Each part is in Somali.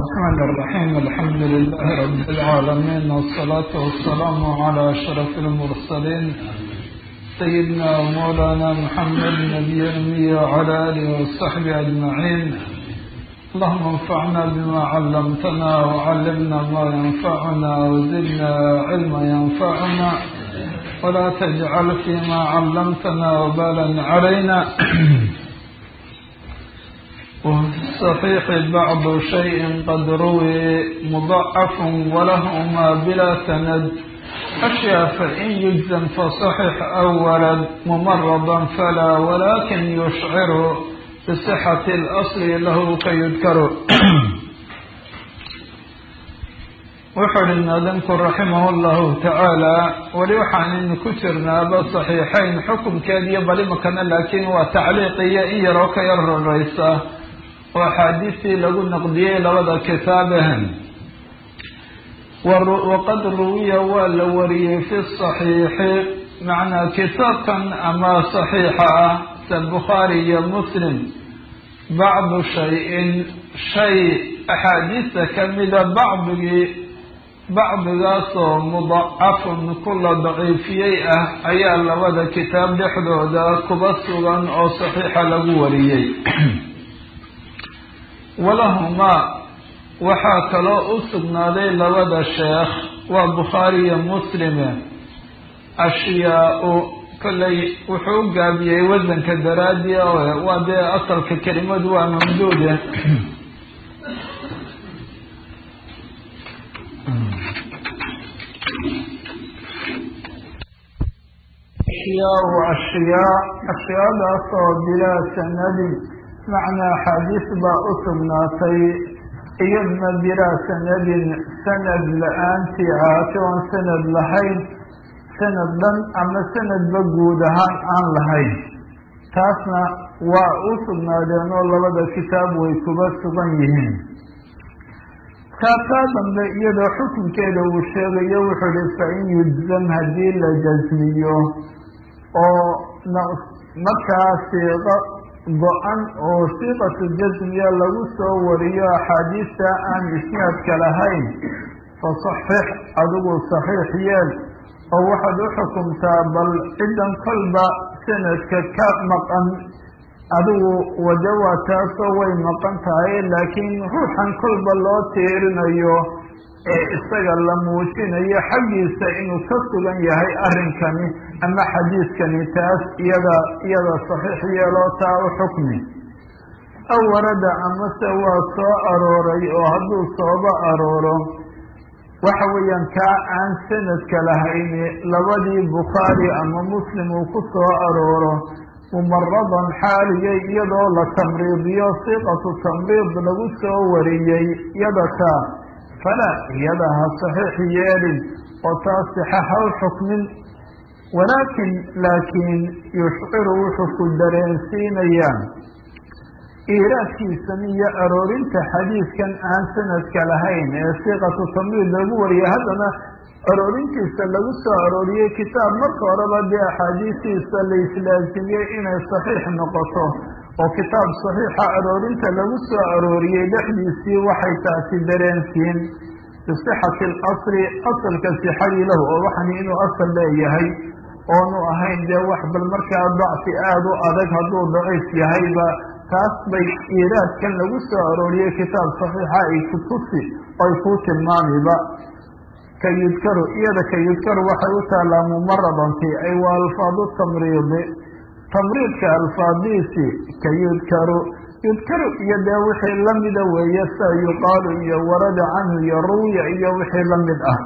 الرحمن الرحيم الحمد لله رب العالمين والصلاة والسلام على أشرف المرسلين سيدنا ومولانا محمد النبي الأمي وعلى آله وصحبه أجمعين اللهم انفعنا بما علمتنا وعلمنا ما ينفعنا وزدنا علما ينفعنا ولا تجعل فيما علمتنا وبالا علينا وفي الصحيح بعض شيء قد روي مضعف ولهما بلا سند أشياء فإن يجزم فصحح أو ولد ممرضا فلا ولكن يشعر بصحة الأصل له كيذكر wuxuu hi naadamku raximah llahu tacaala weli waxaanaynu ku jirnaaba saxiixayn xukunkeediyo bali makana laakiin waa tacliiqiyo in yaroo ka yar roreysa oo axaadiistii lagu naqdiyey labada kitaabahan waqad ruwiya waa la wariyey fi saxiixi macnaa kitaabkan ama saxiixa ah sa bukhaari iyo muslim bacdu shay-in shay axaadiista kamida bacdigii bacdigaasoo mudacafun kula daciifiyey ah ayaa labada kitaab dhexdooda kuba sugan oo saxiixa lagu wariyey walahumaa waxaa kaloo u sugnaaday labada sheekh waa bukhaari iyo muslime ashyaa-u kollay wuxuu u gaabiyey wasanka daraadii waa dee asalka kelimadu waa mamduude ashyaau ashyaa ashyaadaasoo bilaa sanadin macnaa axaadiis baa u sugnaatay iyadna bilaa sanadin sanad la-aantii ahaatay oon sanad lahayn sanad dhan ama sanadba guud ahaan aan lahayn taasna waa u sugnaadeen oo labada kitaab way kuba sugan yihiin kaataa dambe iyadoo xukunkeeda uu sheegayo wuxuu hi fa in yujzam haddii la jasmiyo oo markaa siiqo go-an oo siiqatu jasmiya lagu soo wariyo axaadiista aan isnaadka lahayn fasaxix adigu saxiix yeel oo waxaad u xukumtaa bal ciddan kolba sanadka ka maqan adigu wade waa taasoo way maqan tahay laakiin ruuxan kolba loo tiirinayo ee isaga la muujinayo xaggiisa inuu ka sugan yahay arrinkani ama xadiiskani taas iyada iyada saxiix yeeloo taa u xukmi aw warada amase waa soo arooray oo hadduu sooba arooro waxa weeyaan kaa aan sanadka lahayni labadii bukhaari ama muslim uu ku soo arooro mumaradan xaaliyay iyadoo la tamriidiyo siiqatu tamriid lagu soo wariyey iyada taa falaa iyada ha saxiix yeelin oo taa sixa ha u xukmin walaakin laakiin yushciru wuxuu ku dareensiinayaan iiraadkiisan iyo aroorinta xadiiskan aan sanadka lahayn ee siiqatu tamriid lagu wariyay haddana aroorintiisa lagu soo arooriyey kitaab marka horeba dee axaadiistiisa la islaasimiyey inay saxiix noqoto oo kitaab saxiixa aroorinta lagu soo arooriyey dhexdiisii waxay taasi dareensiin bisixati alasli asalka sixadii lahu oo waxani inuu asal leeyahay oonu ahayn dee wax bal markaa dacfi aada u adag hadduu daciif yahayba taas bay iiraadkan lagu soo arooriyey kitaab saxiixa ay ku tusi oy kuu tilmaamiba ka yudkaru iyada ka yudkaru waxay u taallaa mumaradanti ay waa alfaadu tamriidi tamriidka alfaadiisi ka yudkaru yudkaru iyo dee wixii lamida weeye sida yuqaalu iyo warada canhu iyo ruwiya iyo wixii lamid ah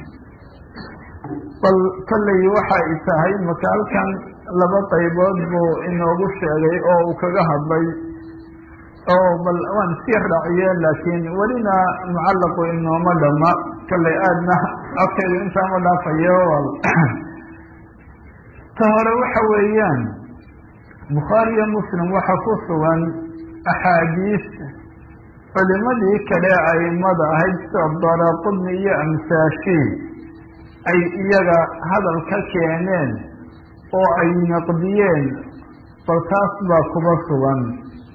bal kollay waxay tahay maka halkan laba qaybood buu inoogu sheegay oo uu kaga hadlay oo bal waan sii raaciye laakiin welina mucallaqu inooma dhama kollay aadna codkeedu intaama dhaafayo ta hore waxa weeyaan bukhaari iyo muslim waxa ku sugan axaadiis culimadii kale aimada ahayd sida daraqudni iyo amsaashii ay iyaga hadal ka keeneen oo ay naqdiyeen bal taas baa kuba sugan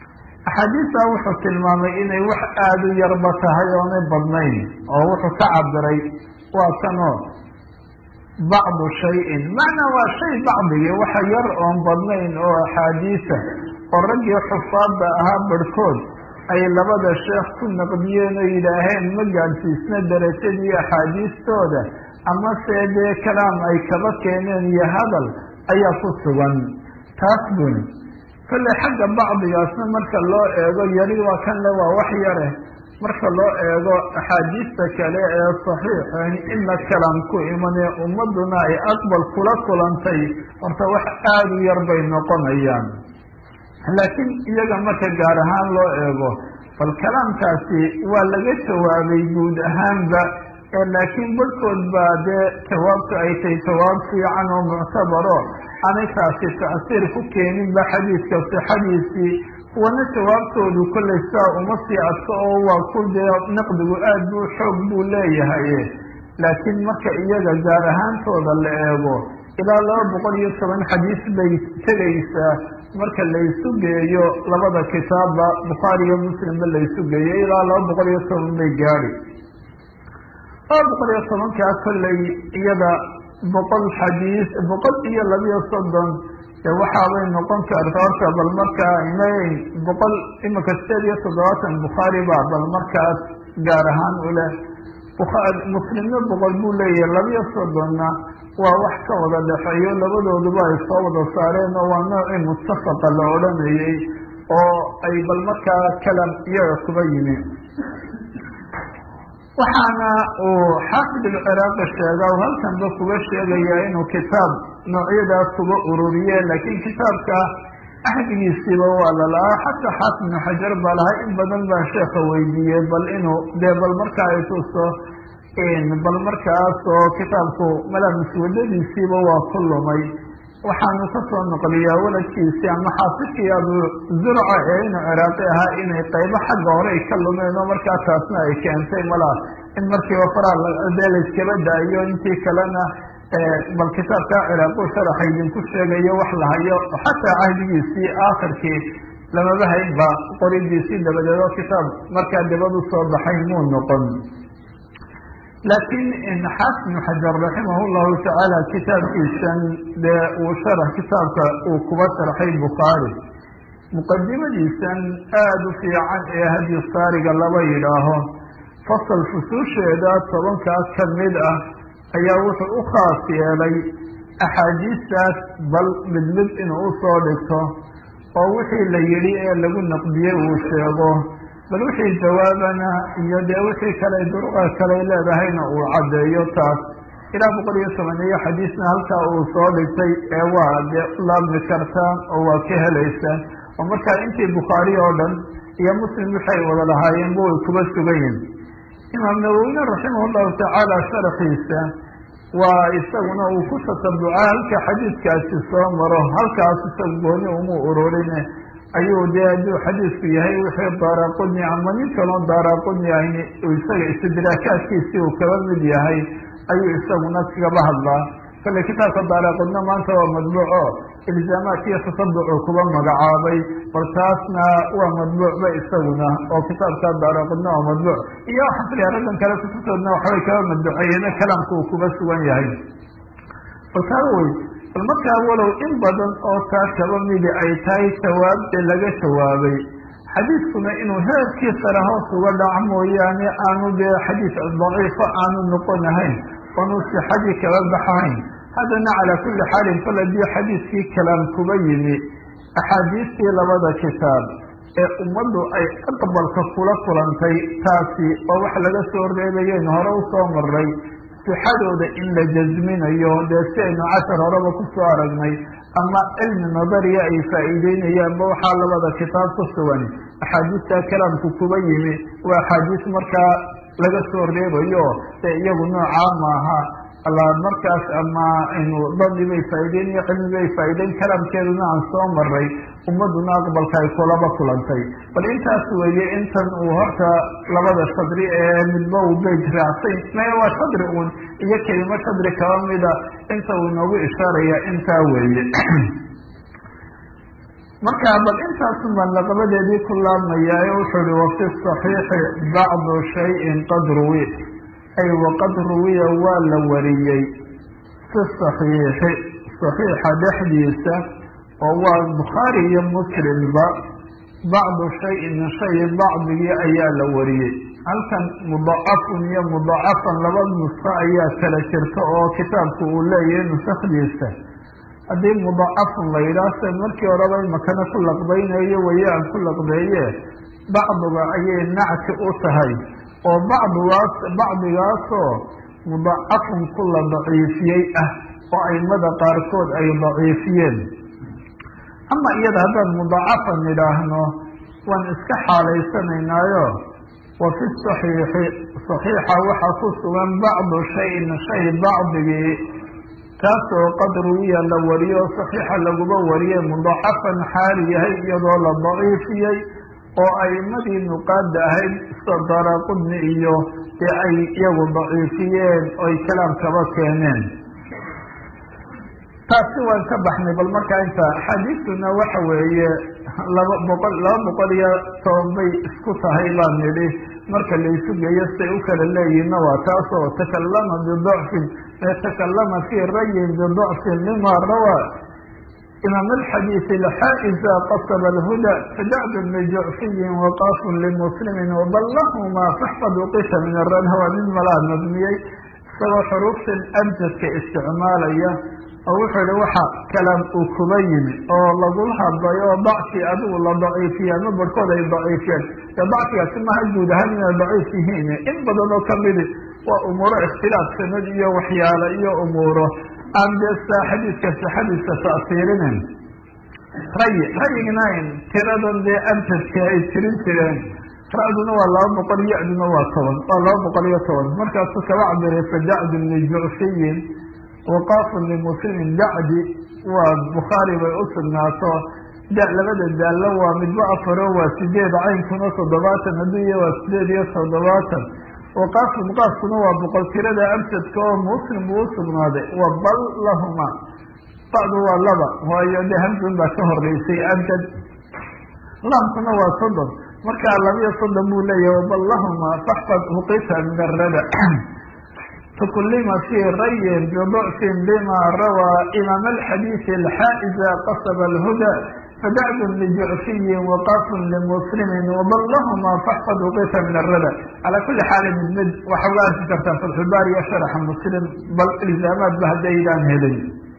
axaadiistaa wuxuu tilmaamay inay wax aada u yarba tahay oonay badnayn oo wuxuu ka cabiray waa kanoo bacdu shayin macnaa waa shay bacdigii waxa yar oon badnayn oo axaadiisa oo raggii xufaadda ahaa barhkood ay labada sheekh ku naqdiyeen oo yidhaaheen ma gaadhsiisna darajadii axaadiistooda ama se dee kalaam ay kaba keeneen iyo hadal ayaa ku sugan taas buni kolley xagga bacdigaasna marka loo eego yari waa kan le waa wax yare marka loo eego axaadiista kale ee saxiixan ina kalaam ku imanee ummaduna ay aqbal kula kulantay horta wax aada u yar bay noqonayaan laakiin iyaga marka gaar ahaan loo eego bal kalaamkaasi waa laga jawaabay guud ahaanba laakiin barhkood baa dee jawaabtu ay tahay jawaab fiican oo muctabaro aanay taasi tacsiir ku keeninba xadiidka sixadiisii kuwana jawaabtoodu kollay saa uma sii adko oo waa ku dee naqdigu aad buu xoog buu leeyahay laakiin marka iyaga gaar ahaantooda la eego ilaa laba boqol iyo toban xadiis bay tegaysaa marka laysu geeyo labada kitaabba bukhaari iyo muslimba laysu geeyo ilaa laba boqol iyo toban bay gaadi laba boqol iyo tobankaa kollay iyada boqol xadiis boqol iyo labiyo soddon dee waxaabay noqon karta horta bal markaa imayn boqol imika sideed iyo toddobaatan bukhaari ba bal markaas gaar ahaan u leh muslimna boqol buu leeyahay labiyo soddonna waa wax ka wada dhexeeyo labadooduba ay soo wada saareen oo waa noocii muttafaqa la odhanayay oo ay bal markaa kalam iyaga kuba yimi waxaana uu xaafid alciraaqi sheega u halkanba kuga sheegaya inuu kitaab noocyadaas kuga ururiye laakiin kitaabka ahdigiisiiba waa lalahaa xataa xaafid ibnu xajar baa lahay in badan baa sheeka weydiiyey bal inuu dee bal markaa ay tuso bal markaas oo kitaabku malaa muswadadiisiiba waa ku lumay waxaanu kasoo noqliyaa waladkiisii ama xaafidkii abu zurca ee inuu ciraaqi ahaa inay qaybo xagga hore ay ka lumeen oo markaa taasna ay keentay malaa in markiiba faraa dee layskaba daayo intii kalena bal kitaabka ciraaqu sharaxa idinku sheegayo wax la hayo xataa cahdigiisii aakhirkii lamaba haynba qoridiisii dabadeed oo kitaab markaa dabad usoo baxay muu noqon laakiin xaafid ibnu xajar raximah llahu tacaala kitaabkiisan dee uu sharax kitaabka uu kuba sharxay bukhaari muqadimadiisan aada u fiican ee hadyu saariga laba yidhaaho fasal fusuusheeda tobankaas ka mid ah ayaa wuxuu u khaas yeelay axaadiistaas bal mid mid inuu usoo dhigto oo wixii la yidhi ee lagu naqdiyey uu sheego bal wixii jawaabana iyo dee wixii kale duruqa kale leedahayna uu caddeeyo taas ilaa boqol iyo toban iyo xadiisna halkaa uu soo dhigtay ee waa dee laabmi kartaan oo waa ka helaysaan oo markaa intii bukhaari oo dhan iyo muslim waxay wada lahaayeenba way kuba sugayin imaam nawowine raximah llahu tacaala sharaxiisa waa isaguna uu ku tatabuca halka xadiidkaasi soo maro halkaas isaga gooni uma ururine ayuu dee hadduu xadiisku yahay wixii daaraqudni ama nin kaloo daaraqudni ahn isaga istidraakaadkiisii uu kaba mid yahay ayuu isaguna kagaba hadlaa kale kitaabka daaraqudna maanta waa madbuuco ilzaamaat iyo tatabucu kuba magacaabay bal taasna waa madbuucba isaguna oo kitaabka daaraqudna waa madbuuc iyo waxaan filaya raggan kale kutubtoodna waxbay kaba madbuceeyeen kalaamka uu kuba sugan yahay bal taa wey bal markaa walow in badan oo taa kaba midi ay tahay jawaabde laga jawaabay xadiiskuna inuu heerkii sare hoos uga dhaco mooyaane aanu dee xadiis daciifo aanu noqonahayn oonu sixadii kaba baxahayn haddana calaa kulli xaalin fal haddii xadiiskii kalaam kuba yimi axaadiistii labada kitaab ee ummaddu ay aqbalka kula kulantay taasi oo wax laga soo reebayeen hore usoo maray sixadooda in la jasminayo dee si aynu cashar horeba kusoo aragnay ama cilmi nadariya ay faa'iideynayaanba waxaa labada kitaab ku sugan axaadiista kalaamku kuba yimi waa axaadiis markaa laga soo reebayo ee iyagu noocaa maaha alla markaas ama aynu dadi bay faa'ideynaya cilmi bay faa'ideyn kalaamkeeduna aan soo maray ummaduna aqbalka ay kulaba kulantay bal intaas weeye intan uu horta labada shadri ee midba uu beyt raacsay maya waa shadri uun iyo kelimo shadri kaba mida inta uu inoogu ishaaraya intaa weeye marka bal intaasun baan laqabadeedii ku laabmayaa ee wuxuu ihi wafi saxiixi bacdu shayin qad ruwi ay waqad ruwiya waa la wariyey fi saxiixi saxiixa dhexdiisa oo waa bukhaari iyo muslimba bacdu shayin shay bacdigii ayaa la wariyey halkan mudacafun iyo mudacafan laba nusko ayaa kala jirta oo kitaabku uu leeyahay nusakdiisa haddii mudacafun la yidhaah se markii horeba imakana ku laqbaynayo waye aan ku laqbeeye bacdiga ayay nacti u tahay oo bacdigaas bacdigaasoo mudacafun ku la daciifiyey ah oo aimada qaarkood ay daciifiyeen ama iyada haddaan mudacafan idhaahno waan iska xaalaysanaynayo wa fi saxiixi saxiixa waxaa ku sugan bacdu shayin shay bacdigii kaasoo qad ruwiya la wariyo saxiixa laguba wariyey mudacafan xaali yahay iyadoo la daciifiyey oo aimadii nuqaada ahayd sida daraqudni iyo dee ay iyagu daciifiyeen oy kalaam kaba keeneen taasi waan ka baxnay bal markaa inta xadiidtuna waxa weeye laba boqol laba boqol iyo toban bay isku tahay baan nidhi marka laysu geeyo siay u kala leeyihinna waa taasoo takalama bidacfin takalama fii rayin bidacfin lima rawaa imaam alxadiisi lxaa'iza qasaba alhuda fadacdun lijucfiyin waqaafun limuslimin waballahuma faxfad uqisha min aranha waa mid malaa nadmiyey isagoo xuruuftan abjadka isticmaalaya oo wuxuu ihi waxa kalaam uu kuba yimi oo lagula hadlay oo dacfi adigu la daciifiya ama barhkood ay daciifiyeen dee dacfigaasi maha guud ahaan inay daciif yihiin in badan oo kamidi waa umuuro ikhtilaaf sanad iyo waxyaalo iyo umuuro aan dee sa xadiiska sixadiiska ta'siirinin rayi rayigna tiradan dee amjadka ay tirin jireen ra-duna waa laba boqol ya-duna waa toban waa laba boqol iyo toban markaasuu kaba cabiray fadacdun lijucfiyin waqaafun limuslimin dacdi waa bukhaari bay u sugnaato da labada daallo waa midba afaro waa sideed caynkuna toddobaatan adduunya waa sideed iyo toddobaatan waqaafun qaafkuna waa boqol tirada amsadka oo muslim buu usugnaaday wa bal lahuma bacdu waa laba waayo de hamsun baa ka horeysay amjad laamkuna waa soddon markaa labiyo soddon buu leeyahay wabal lahuma faxfad huqita min arada تكلم في ري بضعف بما روى إمام الحديث الحائز قصب الهدى فدعد لجعفي وقاف لمسلم وضلهما فاحفظ قيس من الردى على كل حال مد وحوار كتبت في الحبار يشرح مسلم بل الزامات بهديدان هدي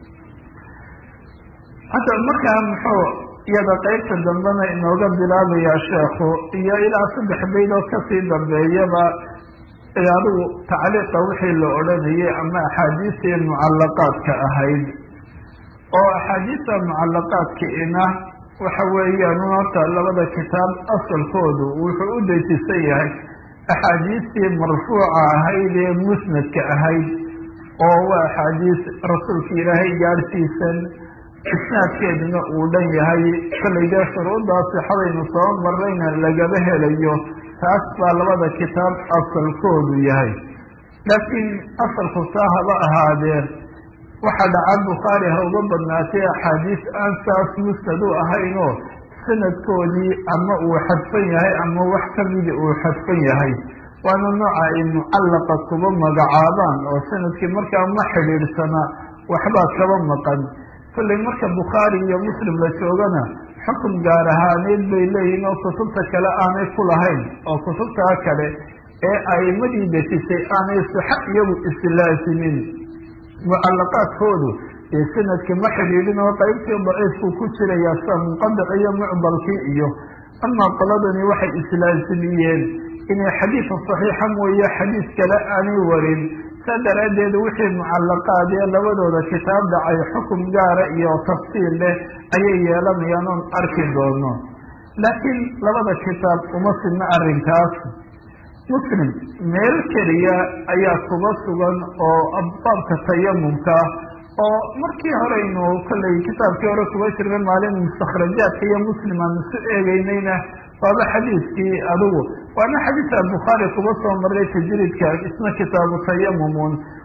حتى مركا محو iyada qaybta dambena inooga bilaabaya sheekhu iyo ilaa saddex baydoo kasii dambeeyaba adigu tacliiqa wixii la odhanayay ama axaadiistii mucalaqaadka ahayd oo axaadiista mucalaqaadkiina waxa weeyaan horta labada kitaab asalkoodu wuxuu u dejisan yahay axaadiistii marfuuca ahayd ee musnadka ahayd oo waa axaadiis rasuulka ilaahay gaadhsiisan isnaadkeeduna uu dhan yahay kollay dee shuruuddaa sixadaynu soo marayna lagaba helayo taas baa labada kitaab asalkoodu yahay laakiin asalku saa haba ahaadee waxa dhaca bukhaari ha uga badnaatay axaadiis aan saas musnad u ahaynoo sanadkoodii ama uu xadfan yahay ama wax kamidi uu xadfan yahay waana nooca ay mucallaqa kuba magacaabaan oo sanadkii markaa ma xidhiidhsana waxbaa kaba maqan kollay marka bukhaari iyo muslim la joogana xukun gaar ahaaneed bay leeyihin oo kutubta kale aanay ku lahayn oo kutubtaa kale ee aimadii dejisay aanay sixa iyagu islaasimin mucalaqaadkoodu ee sanadka ma xidhiidhin oo qaybtii daciifku ku jiraya sida munqadic iyo mucdalkii iyo amaa qoladani waxay islaasimiyeen inay xadiidka saxiixa mooye xadiis kale aanay warin saa daraaddeed wixii mucalaqaad ee labadooda kitaab dhacay xukum gaara iyo tafsiil leh ayay yeelanayaan oon arki doono laakiin labada kitaab uma sidna arrinkaas muslim meel keliya ayaa kuba sugan oo baabka tayamumka oo markii horeynu kollay kitaabkii hore kuba jirnay maalin mustakhrajaadka iyo muslim aan isu eegeynayna waaba xadiiskii adigu waana xadiisa bukhaari kuba soo maray tajriidka isna kitaabu tayamumun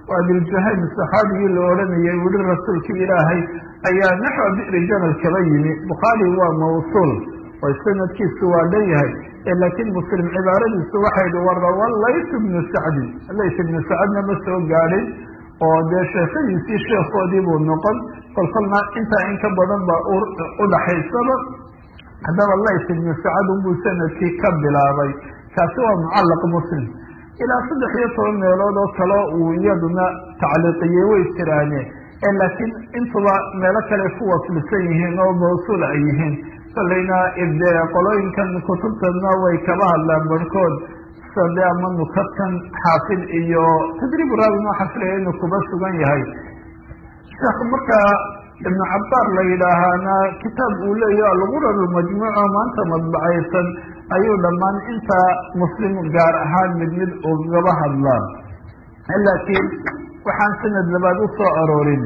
waa diljahaym saxaabigii la odhanayay wili rasuulkii ilaahay ayaa naxwa bi'ri jamal kaba yimi bukhaari waa mawsuul oo sanadkiisu waa dhan yahay laakiin muslim cibaaradiisu waxay hi warawa layt bnu sacdin layt ibnu sacdna ma soo gaadhin oo dee sheekadiisii sheekoodii buu noqon kolkolna intaa in ka badan baa udhaxaysaba haddaba layt ibnu sacad unbuu sanadkii ka bilaabay kaasi waa mucallaq muslim ilaa saddex iyo toban meelood oo kale uu iyaduna tacliiqiyey way jiraane laakiin intuba meelo kale ku waslisan yihiin oo mawsuul ay yihiin kolleyna de qolooyinkan kutubtana way kaba hadlaan barhkood sade ama nukatan xaafid iyo tadriib raawin waxaa filaya inuu kuba sugan yahay sheekh markaa ibnu cabaar la yidhaahaana kitaab uu leeyahy algurar majmuuco maanta madbacaysan ayuu dhammaan intaa muslim gaar ahaan mid mid ugaba hadlaan laakiin waxaan sanad labaad u soo aroorin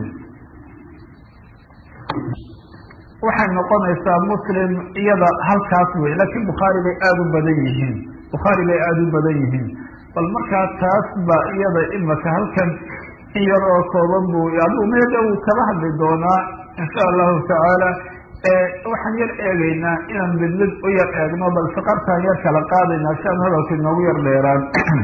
waxay noqonaysaa muslim iyada halkaas wey laakiin bukhaari bay aada u badan yihiin bukhaari bay aada u badan yihiin bal markaa taas ba iyada imaka halkan in yar oo kooban bu aduu meeda uu kala hadli doonaa insha allahu tacaala waxaan yar eegaynaa inaan mid mid u yar eegno bal saqartaan yar kala qaadaynaa si aan hadalka inoogu yar dheeraan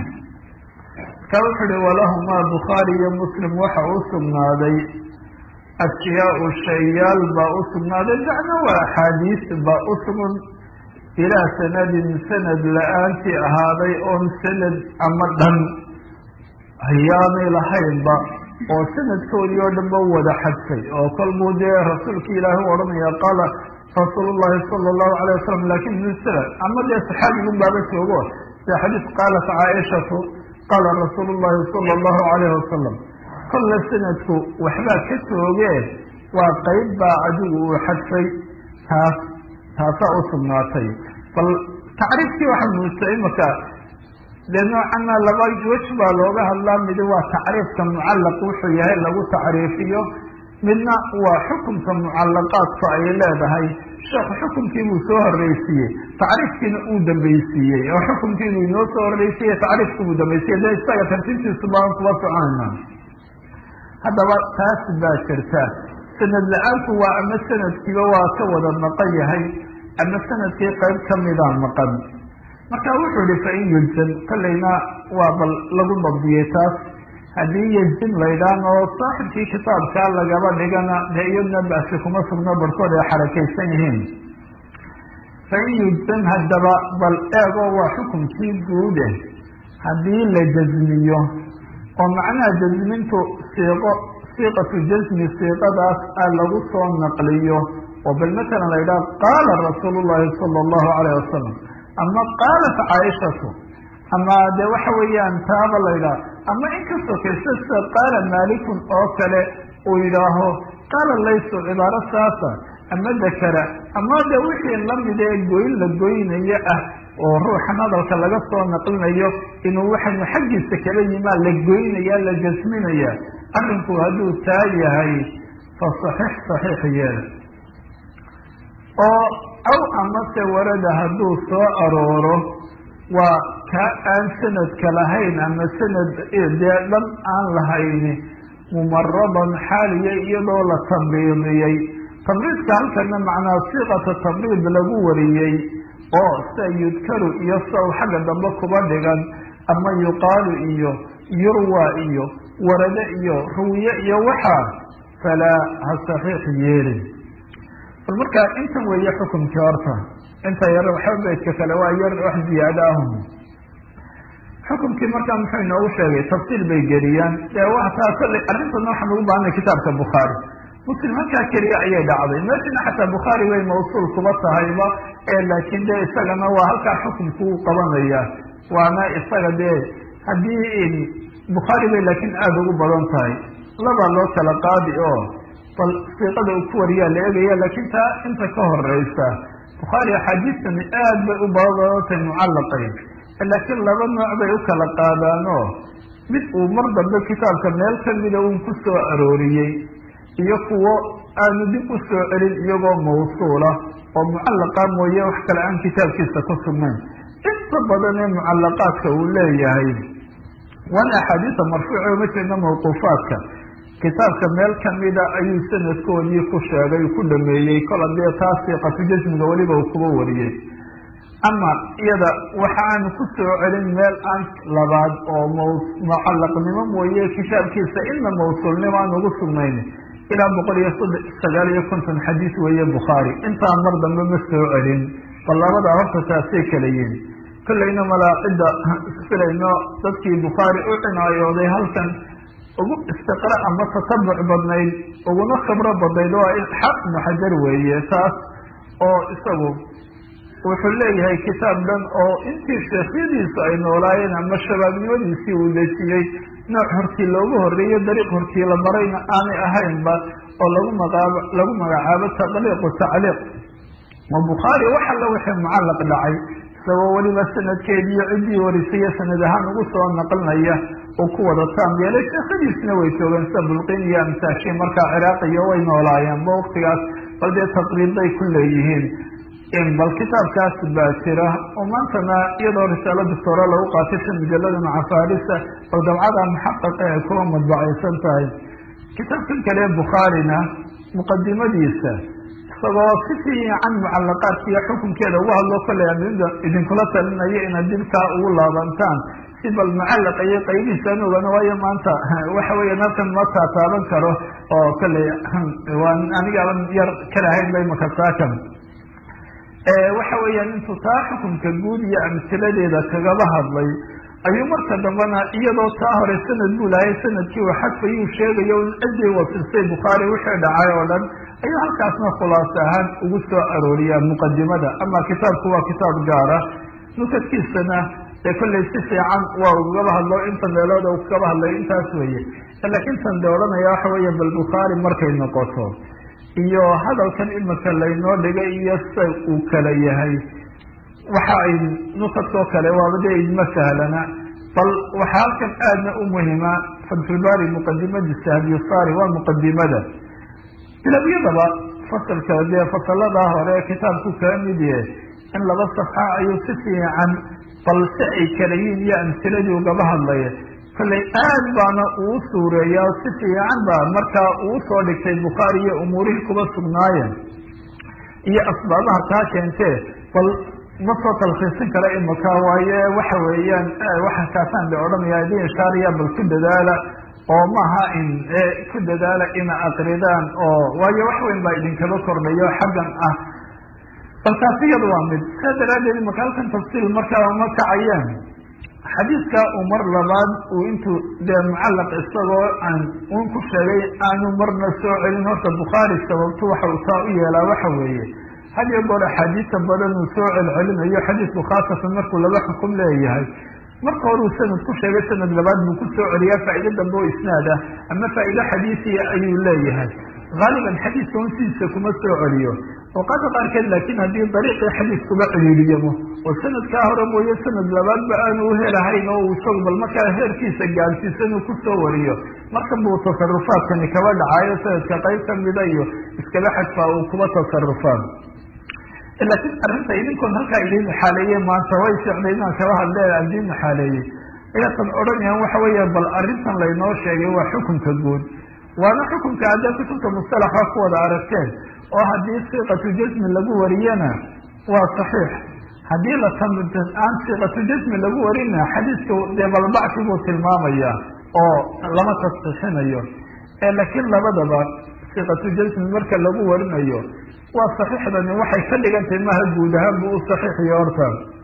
ka wuxu uhi walahumaa bukhaari iyo muslim waxa u sugnaaday ashyaau shayaal baa u sugnaaday macna waa axaadiis baa u sugan ilaa sanadin sanad la-aantii ahaaday oon sanad ama dhan hayaanay lahaynba oo sanadkoodii oo dhan ba wada xadfay oo kolbuu dee rasuulki ilaahi u odhanaya qaala rasuul llahi sala allahu alayh wasalam lakin misla ama dee saxaabigun baaba joogo sida xadiis qaalat caaishatu qaala rasuulu llahi sala allahu alayhi wasalam kolle sanadku waxbaa ka joogee waa qeyb baa adigu uu xadfay taas taasaa u sugnaatay bal tacriifkii waxaa muujta imaka dee noocana laba wej baa looga hadlaa midi waa tacriifka mucallaq wuxuu yahay lagu tacriifiyo midna waa xukunka mucallaqaadku ay leedahay sheekhu xukunkii buu soo horreysiiyey tacriifkiina uu dambaysiiyey oo xukunkii buu inoo soo horreysiiyey tacriifki buu dambaysiiyey dee isaga tartiibtiisu baan kuba soconayna haddaba taas baa jirta sanad la-aanku waa ama sanadkiiba waa ka wada maqan yahay ama sanadkii qayb kamida maqan marka wuxuu ihi fain yulzam kolleyna waa bal lagu dabdiyey taas haddii yejin laydhaan oo saaxibkii kitaabkaa lagaba dhigana dee iyadna basi kuma sugno barhkood ay xarakaysan yihiin fain yujzam haddaba bal eego waa xukunkii guude haddii la jazmiyo oo macnaha jazmintu siiqo siiqatu jazmi siiqadaas a lagu soo naqliyo oo bal matalan la yidhaha qaala rasuulu llahi sala allahu alayh wasalam ama qaalat caaishatu ama de waxa weeyaan taaba la yidhaha ama inkastoo kaysa sida qaala maalikun oo kale uu yidhaaho qaala laysu cibaaro saasa ama dakara ama de wixii lamid ee goyn la goynayo ah oo ruuxan hadalka laga soo naqlinayo inuu waxanu xaggiisa kala yimaa la goynaya la jasminaya arrinku hadduu taa yahay fa saxiix saxiix yeela oo aw amase warada hadduu soo arooro waa ka aan sanadka lahayn ama sanad dee dhan aan lahayni mumaradan xaaliya iyadoo la tamriidiyey tamriidka halkana macnaa siiqata tamriid lagu wariyey oo sida yudkaru iyo saw xagga dambe kuba dhigan ama yuqaalu iyo yurwa iyo warade iyo ruwiye iyo waxaa falaa ha saxiix yeelin bal markaa intan weeye xukumkii horta inta yar waxba beydka kale waa yar wax ziyaado ahum xukumkii markaa muxuu inoogu sheegay tafsiil bay geliyaan dee wataa kolley arrintana waxaan ugu baahanay kitaabka bukhaari muslim halkaa keliya ayay dhacday meeshana xataa bukhaari way mawsuul kuba tahayba ee laakiin dee isagana waa halkaa xukumku u qabanaya waana isaga dee haddii bukhaari bay laakiin aada ugu badan tahay labaa loo kala qaadi oo bal siiqada uu ku wariyaa la eegaya laakiin taa inta ka horeysa bukhaari axaadiistani aad bay u badantahay mucallaqayn laakiin laba nooc bay u kala qaadaanoo mid uu mar dambe kitaabka meel kamida uun ku soo arooriyey iyo kuwo aanu dib u soo celin iyagoo mawsuula oo mucallaqa mooye wax kale aan kitaabkiisa ku sugnayn inta badan ee mucallaqaadka uu leeyahay waana axaadiisa marfuuca uma jeedna mawquufaadka kitaabka meel kamida ayuu sanadkoodii ku sheegay ku dhameeyey kol hadee taas siiqatu jasmiga weliba uu kuba wariyey ama iyada waxa aan ku soo celin meel aan labaad oo m mucalaqnimo mooye kitaabkiisa ina mawsuulnimo aan ugu sugnayn ilaa boqol iyo sagaal iyo konton xadiis weeye bukhaari intaa mar dambe ma soo celin bal labada horta taasay kala yihin kollayna malaaqida filayno dadkii bukhaari u cinaayooday halkan ugu istiqra ama tatabuc badnayd uguna khibro badnayd waa xaq ibnu xajar weeye taas oo isagu wuxuu leeyahay kitaab dhan oo intii sheekhyadiisu ay noolaayeen ama shabaabnimadiisii uu dejiyey nooc hortii loogu horeeyo dariiq hortii la marayna aanay ahaynba oo lagu magaab lagu magacaabo taqliiqu tacliiq oo bukhaari wax alla wixii mucallaq dhacay isagoo weliba sanadkeediiyo ciddii warisaya sanad ahaan ugu soo naqlinaya uu ku wada taam yeelay sheekhadiisna way joogeen sida bulqin iyo amsaashi markaa ciraaqiyo way noolaayeenba waktigaas bal dee taqriibbay ku leeyihiin bal kitaabkaas baa jira oo maantana iyadoo risaalo doctoora lagu qaatay si mujalada macafaarisa oo dabcada muxaqaqa ay kuwa madbacaysan tahay kitaabkan kale bukhaarina muqadimadiisa isagoo si fiican mucalaqaadka iyo xukunkeeda ugu hadlo kollay adinda idinkula talinayo inaad dibkaa ugu laabantaan si bal mucallaqa iyo qaybihiisaan ogano waayo maanta waxa weya halkan ma taataaban karo oo kollay waan anigaaban yar kalahayn bay makasaakan waxa weeyaan intuu taa xukunka guud iyo amsiladeeda kagaba hadlay ayuu marka dambena iyadoo taa hore sanad buu lahay sanadkii uu xadfayuu sheegayo in ciddii wasistay bukhaari wixii dhacay oo dhan ayuu halkaasna khulaas ahaan ugu soo arooriyaa muqadimada ama kitaabku waa kitaab gaara nukadkiisana dee kollay si fiican waa ugaba hadlo inta meelood u kagaba hadlay intaas weeye laakiin tan de odhanaya waxa weeye bal bukhaari markay noqoto iyo hadalkan imika laynoo dhigay iyo sa uu kala yahay waxa ay nukadkoo kale waaba dee idma sahlana bal waxaa halkan aadna u muhima fatxulbaari muqadimadiisa hadiyusaari waa muqadimada bilabyadaba fasalka dee fasaladaa hore kitaabku kaa mid yahe in laba safxa ayuu si fiican bal si ay kala yihin iyo amsiladii ugaba hadlaya kollay aad baana uu suureeyaa si fiican baa markaa uu soo dhigtay bukhaari iyo umuurihii kuba sugnaayeen iyo asbaabaha taa keentee bal ma soo talkhiisin kara imika waaye waxa weeyaan waxa kaasaan de odhanaya idin ishaariya bal ku dadaala oo maaha in ku dadaala ina aqridaan oo waayo wax weyn baa idinkaba kordhayo xaggan ah bal taasi iyada waa mid saa daraaddeed imika halkan tafsiil markaa uma kacayeen xadiidka uu mar labaad uu intuu dee mucallaq isagoo aan un ku sheegay aanu marna soo celin horta bukhaari sababtu waxa uu taa u yeelaa waxa weeye had iyo goor axaadiista badan uu soo celcelinayo xadiidku khaasatan markuu laba xukum leeyahay marka hore uu sanad ku sheegay sanad labaad buu ku soo celiyaa faa'ido dambe oo isnaad ah ama faa'ido xadiisiya ayuu leeyahay haaliban xadiiska un sidiisa kuma soo celiyo awqaada qaarkeed laakiin haddii dariiqii xadiis kuba ciriiriyamo oo sanadkaa hore mooye sanad labaadba aanu u helahayn oo uu isagu bal markaa heerkiisa gaadhsiisan uu kusoo wariyo markan buu tasarufaadkani kaba dhacayo sanadka qayb kamida iyo iskaba xadfaa uu kuba tasarufaan laakiin arrinta idinkoon halkaa idin maxaaleeyey maanta way socday inaan kaba hadle adin maxaaleeyey ayatan odhanayaan waxa weeya bal arrintan laynoo sheegay waa xukunka guud waana xukunka haddee kutubta mustalaxa ku wada aragteen oo haddii siiqatu jasmi lagu wariyana waa saxiix haddii la aan siiqatu jasmi lagu warina xadiiska dee balbacsi buu tilmaamaya oo lama tasxiixinayo laakiin labadaba siiqatu jasmi marka lagu warinayo waa saxiixdani waxay ka dhigan tahay maha guud ahaan buu u saxiixiyo horta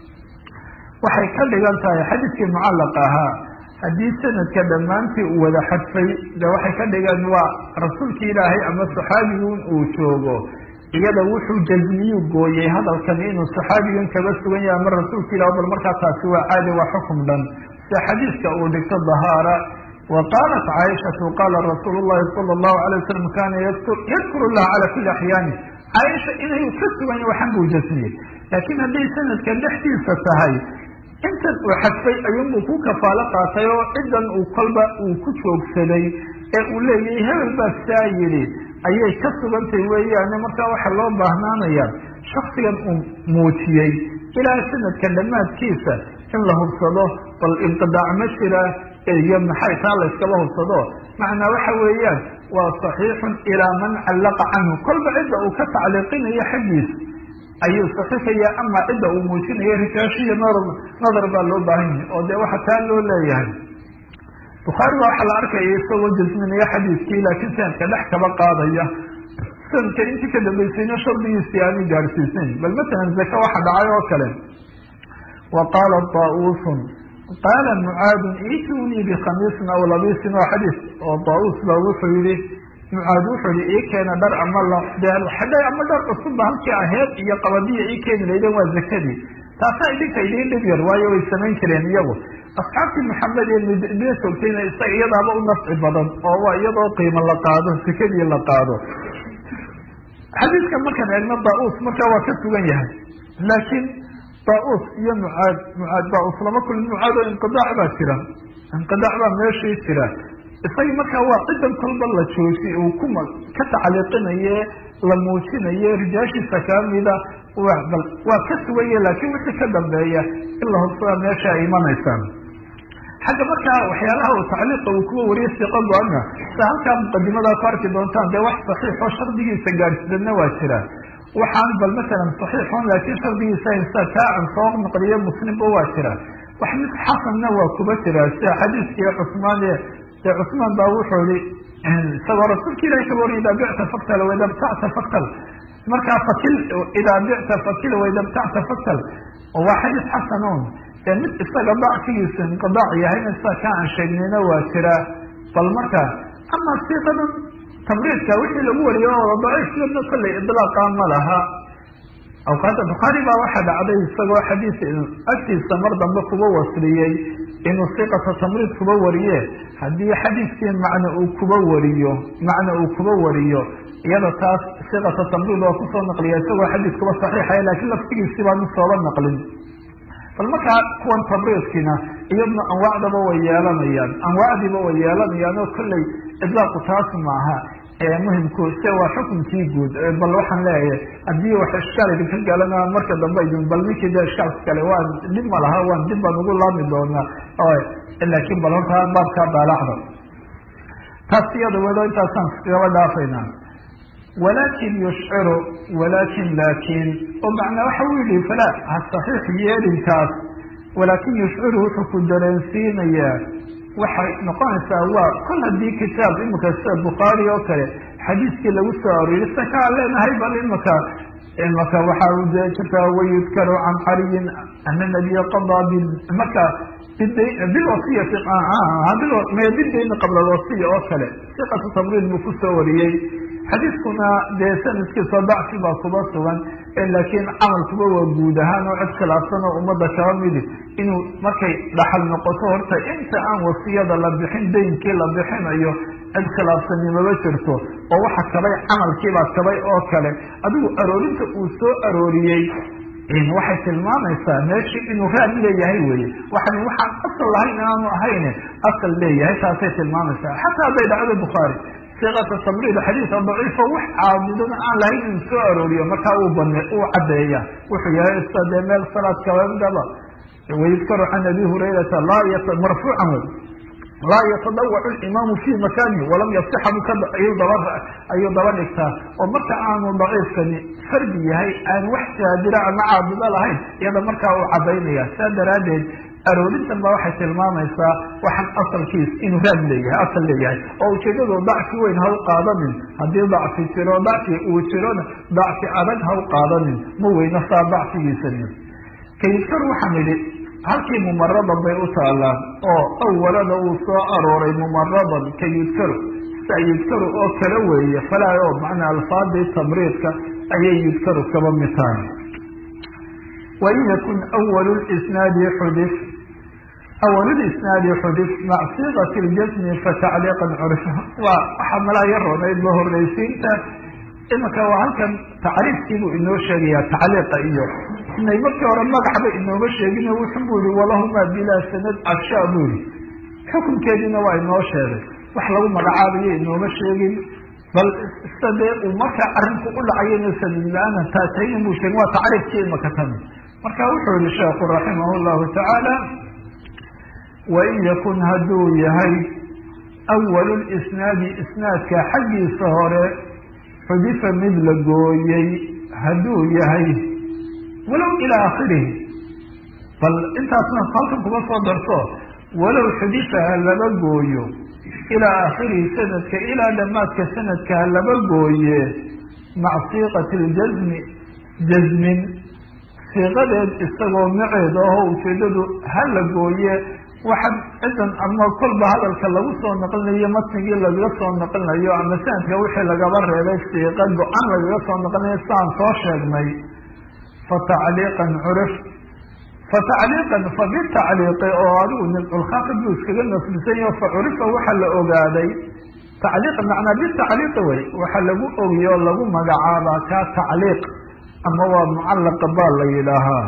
waxay ka dhigan tahay xadiiskii mucallaq ahaa haddii sanadka dhammaantii uu wada xadfay de waxay ka dhigan waa rasuulki ilaahay ama saxaabigun uu joogo iyada wuxuu jazmiyu gooyey hadalkani inuu saxaabigan kaba sugan yahay ama rasuulka ilah bal markaa taasi waa caadi waa xukum dhan sida xadiiska uu dhigto dahaara wa qaalat caaishatu qaala rasuul llahi sala allahu alay wasalam kana yadkuru llaha cala kuli axyaani caaisha inay ka sugan yahay waxan buu jasmiyey laakiin hadday sanadka dhexdiisa tahay intan uu xadfay ayuunbuu ku kafaalo qaatay oo ciddan uu kolba uu ku joogsaday ee uu leeyahay hebel baa saa yidhi ayay ka sugantay weeyaane markaa waxaa loo baahnaanaya shaksigan uu muujiyey ilaa sanadka dhammaadkiisa in la hubsado bal inqidaac ma jira iyo maxay taa layskaba hubsado macnaa waxa weeyaan waa صaxiixun ilaa man callaqa canhu kolba cidda uu ka tacliiqinayo xaggiis ayuu saxiixaya ama cidda uu muujinayo rijaashiya nadar nadar baa loo baahan yahay oo dee waxa taa loo leeyahay bukhaari ba waxaa la arkaya isagoo jasminaya xadiiskii laakiin sanadka dhex kaba qaadaya sanadka intii ka dambeysayna shardigiisii aanay gaadhsiisayn bal matalan zaka waxa dhacay oo kale wa qaala daausun qaala mucaadun itunii bikhamiisin aw labiisin waa xadiis oo daus ba wuxuu yihi mucaad wuxuu yihi ii keena dhar ama xadhay ama dhar cusubba halkii aheed iyo qabadiya ii keeni laydeen waa zakadii taasaa idinka idiin dhib yar waayo way samayn jireen iyagu asxaabtii maxamed ee midna joogtayna isaga iyadaaba u nafci badan oo waa iyadoo qiimo la qaado sakadii la qaado xadiidka markaan eegno daus markaa waa ka sugan yahay laakiin daus iyo mucaad mucaad daus lama kulin mucaad oo inqidaac baa jira inqidaac baa meeshii jira isaga markaa waa cidan kolba la jooji uu kuma ka tacliiqinaye la muujinaye rijaashiisa kamida bal waa ka suganye laakiin wixii ka dambeeya in la hubsada meesha ay imanaysaan xagga markaa waxyaalaha uu tacliiqa uu kuwa wariye siqo go-ana sa halkaa muqadimadaa ku arki doontaan dee wax saxiix oo shardigiisa gaadhsidanna waa jira waxaan bal masalan saxiixon laakiin shardigiisa insa kaa an soo naqliyo muslimba waa jira wax mid xasanna waa kuba jira sida xadiiskii cusmaan ee dee cusmaan baa wuxuu ihi isagoo rasuulka ilahi kaba wariya idaa bicta faktal waida btacta faktal markaa fakil idaa bicta fakil waida btacta faktal waa xadiis xasanon mid isaga dacfigiisa inqidaac yahayna sida ka aan sheegnayna waa jira bal marka ama siiqadan tamriidka wixii lagu wariyo oo daciifkana kollay idlaaqa ma laha awqaada bukhaari baa waxaa dhacday isagoo xadiis agtiisa mar dambe kuba wasliyey inuu siiqata tamriid kuba wariye haddii xadiiskii macna uu kuba wariyo macna uu kuba wariyo iyada taas siiqata tamriid waa kusoo naqliya isagoo xadiis kuba saxiixaya lakiin laftigiisii baanu sooba naqlin bal markaa kuwan tabriidkiina iyadna anwaacdaba way yeelanayaan anwaacdiiba way yeelanayaan oo kolley idlaaqu taas maaha muhimku se waa xukunkii guud bal waxaan leeyahay haddii wax ishkaal idinka galana marka dambe idin bal ninkii de ishkaalka kale waan dhib ma laha waan dib baan ugu laami doonaa laakiin bal horta baabkaa daalacda taas iyada wado intaasaan iskagaba dhaafaynaa walakin yushciru walakin laakin oo macnaa waxa u yihi fala ha saxiix yeelinkaas walaakin yushciru wuxuu ku dareensiinayaa waxay noqonaysaa waa kol haddii kitaab imika sida bukhaari oo kale xadiiskii lagu soo arooriy sa kaa leenahay bal imika imaka waxaa de jirtaa wayudkaru can caliyin ana nabiya qadaa marka bilwasiyati bidayni qabla alwasiya oo kale siqatu tamriid buu kusoo wariyey xadiiskuna dee sanadkiisa dacfi baa kuba sugan laakiin camalkuba waa guud ahaan oo cid khilaafsan oo ummadda kaba midi inuu markay dhaxal noqoto horta inta aan wasiyada la bixin daynkii la bixinayo cid khilaafsanimaba jirto oo waxa kabay camalkiibaa kabay oo kale adigu aroorinta uu soo arooriyey waxay tilmaamaysaa meeshii inuu raad leeyahay weye waxan waxaan asal lahayn aanu ahayn asal leeyahay taasay tilmaamaysaa xataa hadday dhacdo bukhaari siqata tamriid xadiisa daciifo wax caabudana aan lahayn inuu soo arooriyo markaa uu bane uu caddeeya wuxuu yahay ista dee meel salaad kaamidaba wayudkaru can abi hurayrata laa marfuucan wey laa yatadawacu imaamu fi makanihi walam yasixa ayuu daba dhigtaa oo marka aanu daciifkani fardi yahay aan wax saadira ama caabudo lahayn iyada markaa uu cadaynaya saa daraaddeed aroorintan ba waxay tilmaamaysaa waxaan asalkiis inuu raad leeyahay asal leeyahay oo ujeedadu dacfi weyn ha u qaadanin haddii dacfi jiro dacfi uu jirona dacfi adag ha u qaadanin ma weyno saa dacfigiisani kayidkar waxaan idhi halkii mumaradan bay u taalaan oo awalada uu soo arooray mumaradan ka yudkaru sia yudkaru oo kala weeye falaa oo macnaa alfaadii tamriidka ayay yudkaru kaba mid tahay wain yakun awal isnaadi xudif awal isnaadi xudif mac siiqati ljasmi fatacliiqan curfa waa waxaa malaa ya roonayd ba horreysiinta imanka waa halkan tacriifkiibuu inoo sheegaya tacliiqa iyo inay markii hore magacba inooma sheegin wuxu bu yihi walahumaa bilaa sanad cagshaa buu yihi xukunkeediina waa inoo sheegay wax lagu magacaabayo inooma sheegin bal sida dee uu markaa arinku u dhacayana sanad la-aana taatayna buu sheegin waa tacriifkii imaka tami marka wuxuu yihi sheekhu raximah llahu tacaala wain yakun hadduu yahay awalu lisnaadi isnaadka xaggiisa hore xudifa mid la gooyey hadduu yahay walow ilaa aakhirihi bal intaasna halkan kuma soo darto walow xudifa ha laba gooyo ilaa aakhirihi sanadka ilaa dhammaadka sanadka ha laba gooye maca siiqati ljasmi jasmin siiqadeed isagoo maceed aho ujeedadu ha la gooye waxa cidan ama kolba hadalka lagu soo naqlinayo matnigii lagaga soo naqlinayo ama sanadka wixii lagaba reebay siiqa go-an lagaga soo naqlinayo sidaan soo sheegnay fa tacliiqan curif fa tacliiqan fa bitacliiqi oo adigu nimculkhaafid buu iskaga nasbisan yaho fa curifa waxaa la ogaaday tacliiq macnaa bitacliiqi wey waxaa lagu ogiye oo lagu magacaabaa kaa tacliiq ama waa mucallaqa baa la yidhaahaa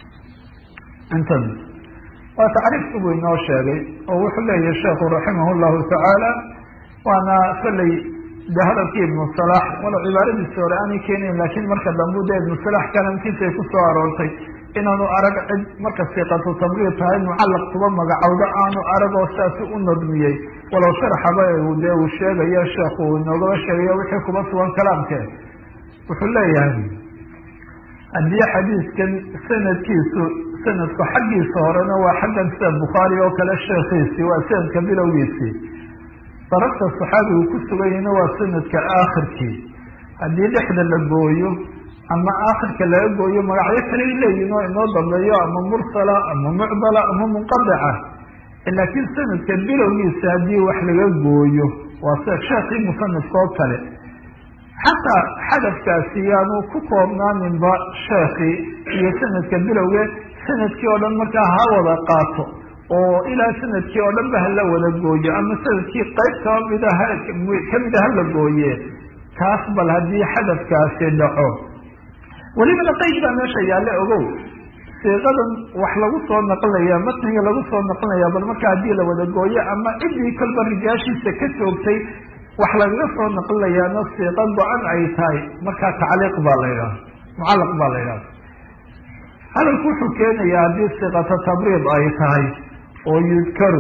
intan waa tacriifku buu inoo sheegay oo wuxuu leeyahay sheekhu raximah llahu tacaala waana kolley de hadalkii ibnu salax walow cibaaradiisi hore aanay keenayn laakiin marka dambu de ibnu salax kalamkiisay kusoo aroortay inaanu arag cid marka siiqatu tabriid tahay mucallaq kuba magacowdo aanu arag oo saasi u nadmiyey walow sharxaba dee uu sheegayo sheekhu uu inoogaba sheegayo wixii kuba sugan kalaamke wuxuu leeyahay haddii xadiiskan sanadkiisu sanadku xaggiisa horena waa xaggan sida bukhaari oo kale sheekhiisii waa sanadka bilowgiisii darabta saxaabigu ku suganyahna waa sanadka aakhirkii haddii dhexda la gooyo ama aakhirka laga gooyo magacyo kaley leeyihin oo inoo dambeeyo ama mursala ama mucdala ama munqadica laakiin sanadka bilowgiisa haddii wax laga gooyo waa sida sheekhii musanifka oo kale xataa xadafkaasi yaanu ku koobnaaninba sheekii iyo sanadka bilowge sanadkii oo dhan markaa ha wada qaato oo ilaa sanadkii oo dhan ba hala wada gooyo ama sanadkii qayb kamida kamida hala gooye kaas bal haddii xadafkaasi dhaco welibana qeyd baa meesha yaalle ogow siiqadan wax lagu soo naqlinaya matniga lagu soo naqlinaya bal marka haddii la wada gooyo ama ciddii kolba rijaashiisa ka joogtay wax lagaga soo naqlinayaana siiqa go-an ay tahay markaa tacliiq baa la yidhaha mucallaq baa la yidhaha hadalku wuxuu keenayaa haddii siiqata tabriid ay tahay oo yudkaru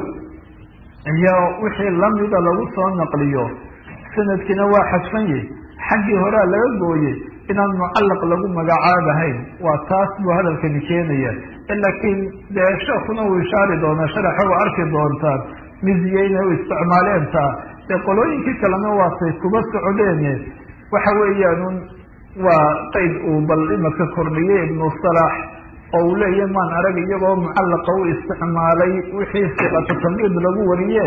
iyo wixii lamida lagu soo naqliyo sanadkiina waa xadfan yahi xaggii horea laga gooyey inaan mucallaq lagu magacaabahayn waa taas buu hadalkani keenaya laakiin dee sheekuna uu ishaari doonaa sharaxa u arki doontaan miziyeyna u isticmaaleen taa dee qolooyinkii kalena waatay kuba socdeene waxa weeyaan waa qeyd uu bal imaka kordhiyey ibnu salax oo uu leeyahy maan arag iyagoo mucallaqa u isticmaalay wixii siqatu tamriid lagu wariye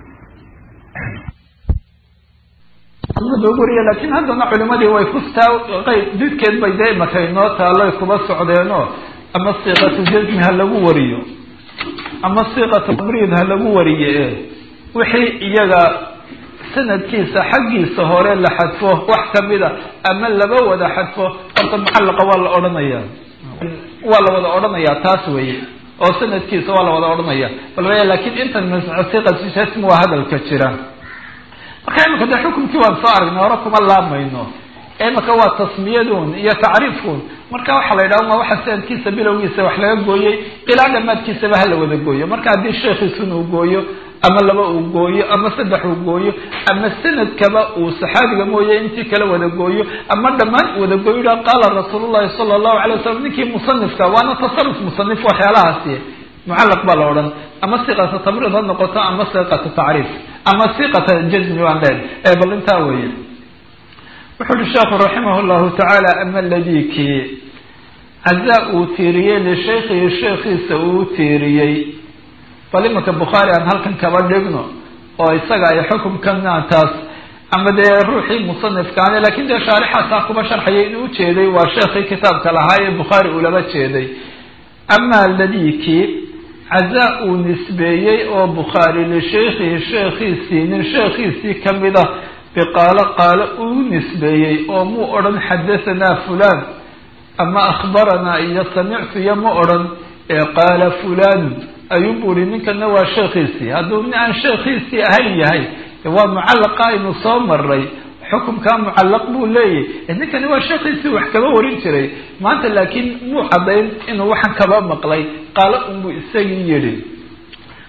lagu wariye laakiin haddana culimadii way kustaa qeyb didkeed bay dee imaka inoo taaloy kuba socdeeno ama siiqatu jasmi ha lagu wariyo ama siiqatu tamriid ha lagu wariye wixii iyaga sanadkiisa xaggiisa hore la xadfo wax kamida ama laba wada xadfo horta mucallaqa waa la odhanaya waa la wada odhanaya taas weye oo sanadkiisa waa la wada odhanaya bal laakiin intan siqasm waa hadalka jira marka imika de xukumkii waan soo aragnay hore kuma laamayno imika waa tasmiyadun iyo tacriifkun marka waxaa la yidhaha waa waxa sanadkiisa bilowgiisa wax laga gooyey ilaa dhamaadkiisaba hala wada gooyo marka haddii sheekhiisun uu gooyo ama laba uu gooyo ama saddex uu gooyo ama sanadkaba uu saxaabiga mooye intii kala wada gooyo ama dhammaan wada gooyo ha qaala rasuul llahi sala allahu alay wasalam ninkii musanifka waana tasaruf musanif waxyaalahaasi mucallaq baa la odhan ama siqata tabriid ha noqoto ama siqata tacriif ama siqata jazmi waan leen ee bal intaa weeye wuxu uhi sheekhu raximah llahu tacaala ama ladii kii cazaa uu tiiriyey lishaykhihi sheekhiisa uu tiiriyey bal imanka bukhaari aan halkan kaba dhigno oo isaga ay xukumkana taas ama dee ruuxii musanifkaane lakin dee shaarixaasaa kuba sharxaya inuu ujeeday waa sheekhii kitaabka lahaa ee bukhaari uu laba jeeday ama ladikii cazaa uu nisbeeyey oo bukhaari lishaykhihi sheekhiisii nin sheekhiisii kamida biqaalo qaalo uu nisbeeyey oo muu odhan xadahanaa fulan ama akhbaranaa iyo samictu iyo ma odhan ee qaala fulanu ayuunbu uhi ninkana waa sheekhiisii hadduu nin aan sheekhiisii ahayn yahay waa mucallaqa aynu soo maray xukumkaa mucallaq buu leeyahy ninkani waa sheekhiisii wax kaba warin jiray maanta laakiin muu caddayn inuu waxaan kaba maqlay qaalo unbuu isagii yidhi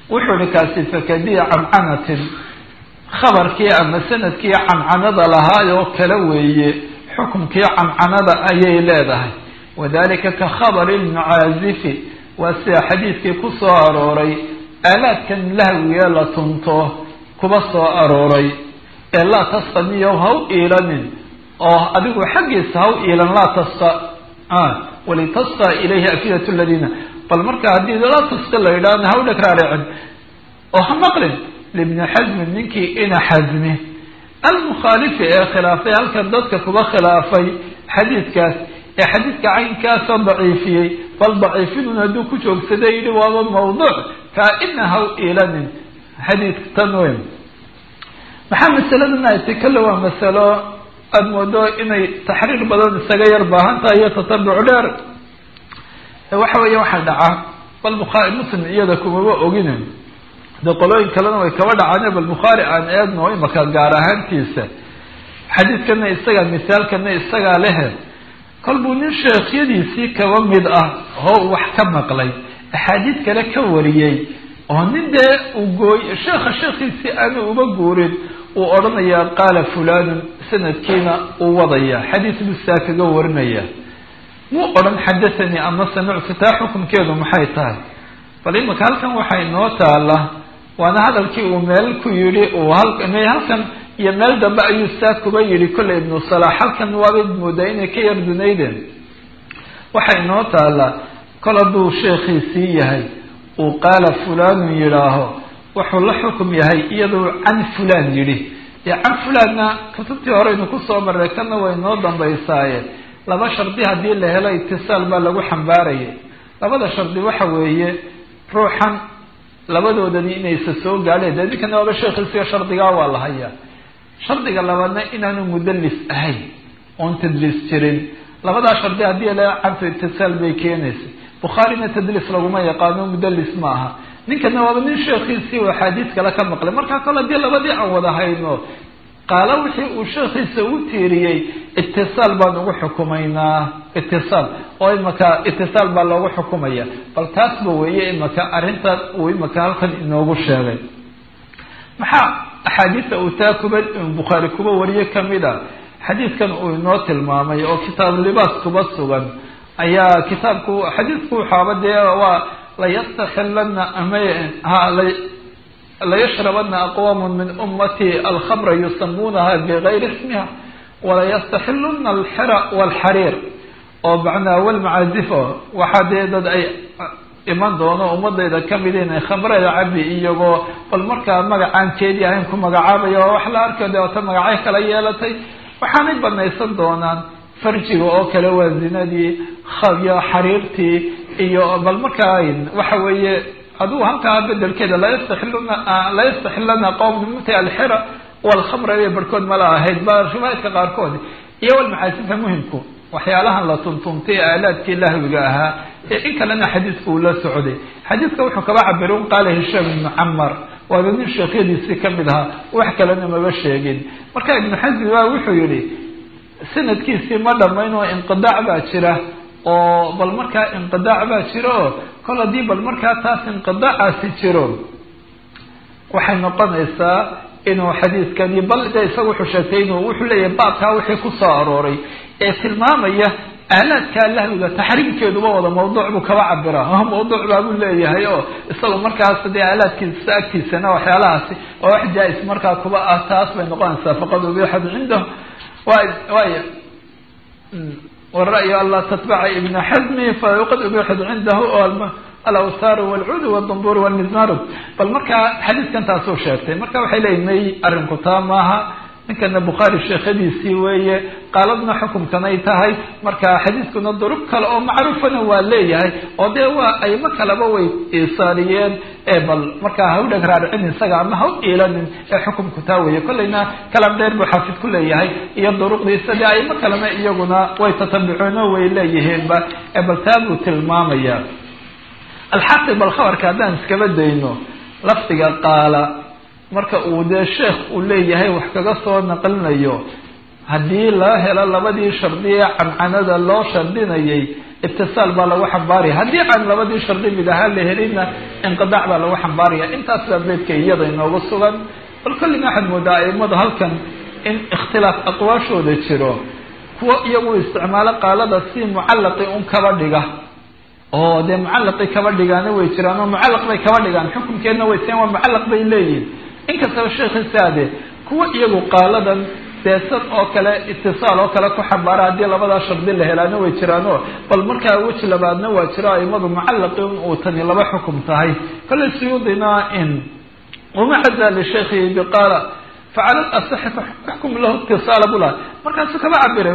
wuxuu ihi kaasi fakadiya cancanatin khabarkii ama sanadkii cancanada lahaayoo kale weeye xukumkii cancanada ayay leedahay wadalika ka khabari lmucaazifi waa sida xadiidkii ku soo arooray aalaadkan lahwigee la tunto kuba soo arooray ee laa tasqaniyo ha u iilanin oo adigu xaggiisa ha u iilan laa tasqa walitasqa ilayhi afidat ladiina bal marka haddii laa tasqa la yidhahna ha u dhagraaricin oo ha maqlin libni xasmin ninkii ina xasmi almukhaalifi ee khilaafay halkan dadka kuba khilaafay xadiidkaas ee xadiidka caynkaasoo daciifiyey bal daciifinun hadduu ku joogsaday yidhi waaba mawduuc kaa-ina ha u iilanin xadiidka tan weyn maxaa masaladan ay tay kale waa masalo aada moodo inay taxriir badan isaga yar baahan tahay iyo tatabuc dheer waxa weeye waxaa dhacaa bal bukhaari muslim iyada kumaba ogine de qolooyin kalena way kaba dhacaane bal bukhaari aan eegno imaka gaar ahaantiisa xadiidkana isagaa misaalkana isagaa lehe kol buu nin sheekhyadiisii kaba mid ah oo wax ka maqlay axaadiid kale ka wariyey oo nin dee uu gooy sheekha sheekhiisii aanu uba guurin uu odhanayaa qaala fulanun sanadkiina uu wadaya xadiis buu saa kaga warinaya muu odhan xadathanii ama samictu taa xukunkeedu maxay tahay bal imika halkan waxaa inoo taala waana hadalkii uu meel ku yidhi uu halkan iyo meel dambe ayuu saa kuba yidhi kolley ibnu salaax halkan waabad moodaa inay ka yar dunaydeen waxaa inoo taala kol hadduu sheekhiisii yahay uu qaala fulanun yidhaaho wuxuu la xukum yahay iyaduu can fulan yidhi dee can fulanna kutubtii horeynu kusoo marray kana way noo dambaysaaye laba shardi haddii la helo itisaal baa lagu xambaarayay labada shardi waxa weeye ruuxan labadoodani inaysa soo gaadheen dee ninkana waaba sheekhiisiga shardigaa waa la hayaa shardiga labaadna inaanu mudallis ahayn oon tadliis jirin labadaa shardi haddii la cantu itisaal bay keenaysay bukhaarina tadliis laguma yaqaano mudallis ma aha ninkana waaba nin sheekhiisii uu axaadiis kale ka maqlay markaa kole haddii labadii aan wada hayno qaalo wixii uu sheekhiisa u tiiriyey itisaal baan ugu xukumaynaa itisaal oo imaka itisaal baa loogu xukumaya bal taasba weeye imaka arrintan uu imaka halkan inoogu sheegay maxaa axaadiista uu taa kuba bukhaari kuba wariye kamid a xadiidkan uu inoo tilmaamay oo kitaabu libaas kuba sugan ayaa kitaabku xadiidku waxaaba dee waa layastaxilana ama layashrabana aqwaamu min ummati alkhamra yusamuunaha bigayri ismiha walayastaxiluna alxira walxariir oo macnaa walmacaazifo waxaa dee dad ay iman doono ummadayda kamid inay khamrada cabi iyagoo bal markaa magacaan jeedi ahayn ku magacaabaya oo wax la arkayo dee wata magacyo kala yeelatay waxaanay banaysan doonaan farjiga oo kale waa zinadii iyo xariirtii iyo bal markaa waxa weeye aduu halkaa bedelkeeda layastaxiluna layastaxilana qowm muti alxira walkhamra bay barhkood mala ahayd ba riwaayadka qaarkood iyo walmacaasifka muhimku waxyaalahan la tuntuntay ee aalaadkii lahwiga ahaa ee in kalena xadiidka uu la socday xadiidka wuxuu kaba cabira un qaala hishaam ibnu camar waaba nin sheekhyadiisii kamid ahaa wax kalena maba sheegin marka ibnu xasmi ba wuxuu yihi sanadkiisii ma dhamayn oo inqidaac baa jira oo bal markaa inqidaac baa jira oo kol haddii bal markaa taas inqidaacaasi jiro waxay noqonaysaa inuu xadiidkani bal de isaga wuxuu sheegtay inuu wuxuu leeyahay baabkaa wixii kusoo arooray ee tilmaamaya aalaadkaa lahwiga taxriimkeeduba wada mawduuc buu kaba cabiraa mawduuc baabuu leeyahay oo isaga markaas dee aalaadkiisa agtiisana waxyaalahaasi oo wax jaa-is markaa kuba ah taas bay noqonaysaa faqad ubixad cindahu way way wara-yu an laa tatbaca ibna xasmi faqad ubixad cindahu alawsaaru walcuud wdambur walmizmaru bal markaa xadiidkan taasuu sheegtay marka waxay leeyihin may arrinku taa maaha ninkana bukhaari sheekhadiisii weeye qaaladna xukumkanay tahay marka xadiidkuna durub kale oo macruufana waa leeyahay oo dee waa aymo kaleba way iisaariyeen ee bal markaa ha u dheg raaricin isaga ama ha u iilanin ee xukumku taa weeye kollayna kalam dheer buu xaafid ku leeyahay iyo duruqdiisa dee aymo kalena iyaguna way tatabicuun oo way leeyihiinba ee bal taa buu tilmaamaya alxaqi bal khabarka haddaan iskaba dayno lafdiga qaala marka uu dee sheekh uu leeyahay wax kaga soo naqlinayo haddii loo helo labadii shardi ee cancanada loo shardinayay itisaal baa lagu xambaaraya haddii aan labadii shardi mid ahaan la helinna inqidaac baa lagu xambaaraya intaas baa beydka iyada inoogu sugan bal kollina waxaad moodaa aimadu halkan in ikhtilaaf aqwaashooda jiro kuwo iyagu isticmaalo qaalada si mucallaqi un kaba dhiga oo dee mucallaqi kaba dhigaana way jiraan oo mucallaq bay kaba dhigaan xukunkeedna way seen waa mucallaq bay leeyihin inkastaba sheekhisaade kuwa iyagu qaaladan deesad oo kale itisaal oo kale ku xambaara haddii labadaa shardi la helaana way jiraano bal markaa weji labaadna waa jiro aimadu mucallaqi un uu tani laba xukum tahay kollay suyuudina in wama cadaa lishaykhihi biqaala facala asaxi faxkum lahu itisaala bulaha markaasuu kaba cabiray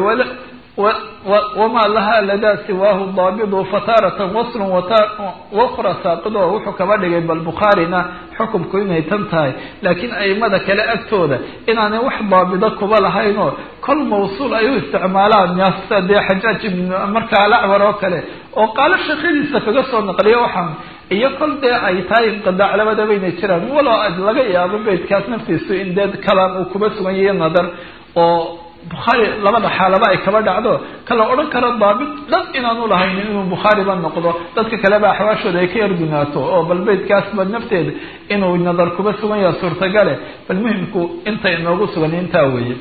wama laha ladaa siwaahu daabidu fataaratan waslun wakra saaqido wuxuu kaba dhigay bal bukhaarina xukumku inay tan tahay laakiin aimada kale agtooda inaanay wax daabido kuba lahaynoo kol mawsuul ay u isticmaalaan yaasa dee xajaaj ibn markaa alacwar oo kale oo qaalo sheekhadiisa kaga soo naqliya waxaan iyo kol dee ay tahay inqidaac labadabayna jiraan walo laga yaabo beydkaas naftiisu in dee kalaan uu kuba sugan yahay nadar oo bukhaari labada xaalaba ay kaba dhacdo kala odhan karo daabit dhan inaanu lahaynin inuu bukhaariba noqdo dadka kaleba axwaashooda ay ka yargunaato oo bal beydkaasba nafteeda inuu nadar kuba sugan yaha suurtagale bal muhimku inta inoogu sugan intaa weeye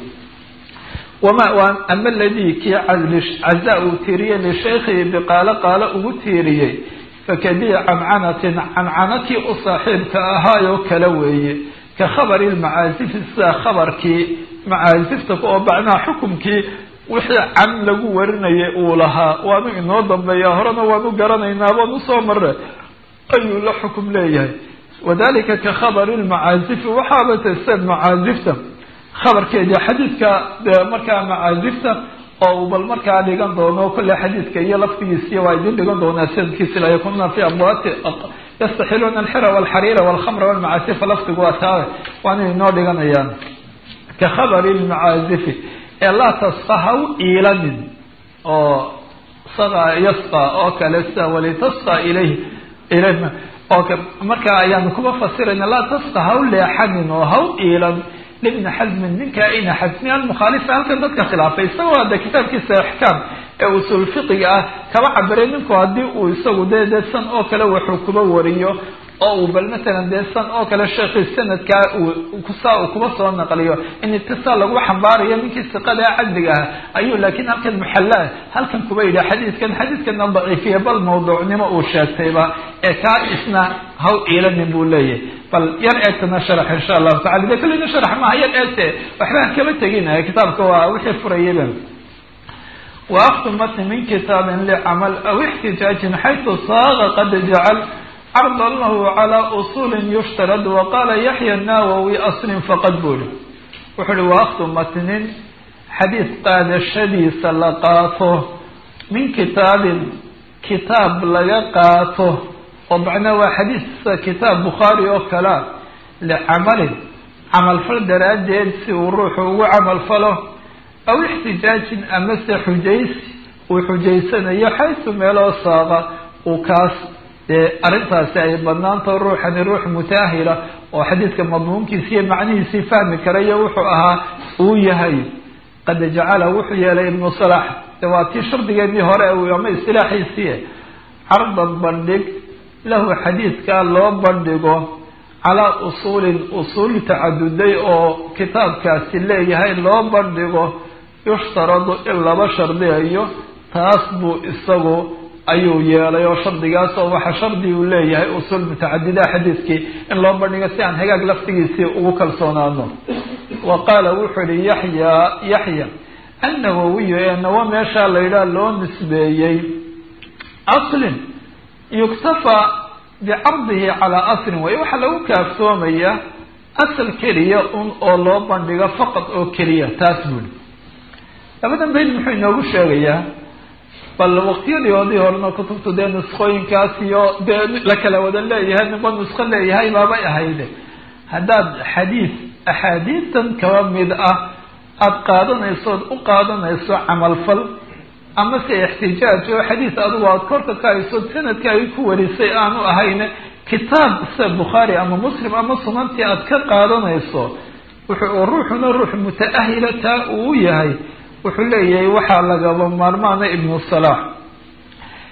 wama ama aladii kii caza uu tiiriyey lishaykhihi biqaalo qaalo ugu tiiriyey fakadii cancanatin cancanakii u saaxiibka ahaayoo kale weeye ka khabari lmacaasifi sida khabarkii macaasifta oo bacnaha xukumkii wixii can lagu warinayay uu lahaa waanu inoo dambeeya horena waanu garanaynaa baan usoo mare ayuu la xukum leeyahay wadalika ka khabari lmacaasifi waxaaba tase macaasifta khabarkeedii xadiidka dee markaa macaasifta oo uu bal markaa dhigan doono kolle xadiidka iyo laftigiisiy waa idin dhigan doonaa sanadkiisi la yakununa fi abwaati yastaxiluuna alxira walxariira walkhamra walmacaasifa laftigu waa taa waana inoo dhiganayaan ka khabari lmacaazifi ee laa tasqa ha u iilanin oo saqa yasqa oo kale sida walitasqa ilayh ilayh oo markaa ayaanu kuba fasirayna laa tasqa ha u leexanin oo ha u iilan libni xasmin ninkaa ina xasmi almukhaalifa halkan dadka khilaafay isagoo hadda kitaabkiisa axkaam ee usul fiqiga ah kaba cabiray ninku haddii uu isagu dee dee san oo kale wuxuu kuba wariyo oo uu bal matalan dee san oo kale sheekii sanadkaa saa uu kuba soo naqliyo in itisaal lagu xambaarayo ninkii siqada cadliga ah ayuu laakiin halkan muxallaa halkan kuba yidhi xadiidkan xadiidkana daciifiya bal mawduucnimo uu sheegtayba ee kaa isna haw iilanin buu leeyahay bal yar eegtana sharax insha allahu tacala de kullina sharax maaha yar eegte waxba kama tegin kitaabka waa wixii furayaba وأخذ متن من كتاب لعمل أو احتجاج حيث صاغ قد جعل عرضا له على أصول يشترد وقال يحيى الناووي أصل فقد بول وحل وأخذ متن حديث قاد الشديث لقاته من كتاب كتاب لقاته ومعنى حديث كتاب بخاري أو كلام لعمل عمل فرد رادين سي وروح وعمل فله aw ixtijaajin amase xujaysi uu xujaysanayo xaysu meeloo saaqa uu kaas dee arrintaasi ay banaantaho ruuxani ruux mutaahila oo xadiidka madmuunkiisi iyo macnihiisii fahmi karayo wuxuu ahaa uu yahay qad jacala wuxuu yeelay ibnu salax de waa tii shardigeedii hore ama istilaaxiisii cardan bandhig lahu xadiidkaa loo bandhigo calaa usuulin usuul tacaduday oo kitaabkaasi leeyahay loo bandhigo yushtaradu in laba shardiyayo taas buu isagu ayuu yeelay oo shardigaas oo waxa shardi uu leeyahay usuul mutacadida xadiidkii in loo bandhigo si aan hagaag laftigiisii ugu kalsoonaano wa qaala wuxuu yihi yaxya yaxya annawawiyu ee nawo meeshaa la yidhaha loo nisbeeyey aslin yuktafaa bicardihi calaa aslin way waxaa lagu kaaftoomayaa asal keliya un oo loo bandhigo faqad oo keliya taas buuli labadan bayd muxuu inoogu sheegayaa bal waqtiyadii odii horena kutubtu dee nuskooyinkaas iyo dee la kala wada leeyahay ninba nusko leeyahay baabay ahayde haddaad xadiis axaadiistan kaba mid ah aada qaadanayso ood u qaadanayso camalfal ama se ixtijaaj oo xadiis adigu aada korka ka hayso sanadka ay ku warisay aanu ahayne kitaab sida bukhaari ama muslim ama sunantii aada ka qaadanayso wuxuu ruuxuna ruux muta-ahila taa uu yahay wuxuu leeyahay waxaa lagaba maarmaana ibnu salaax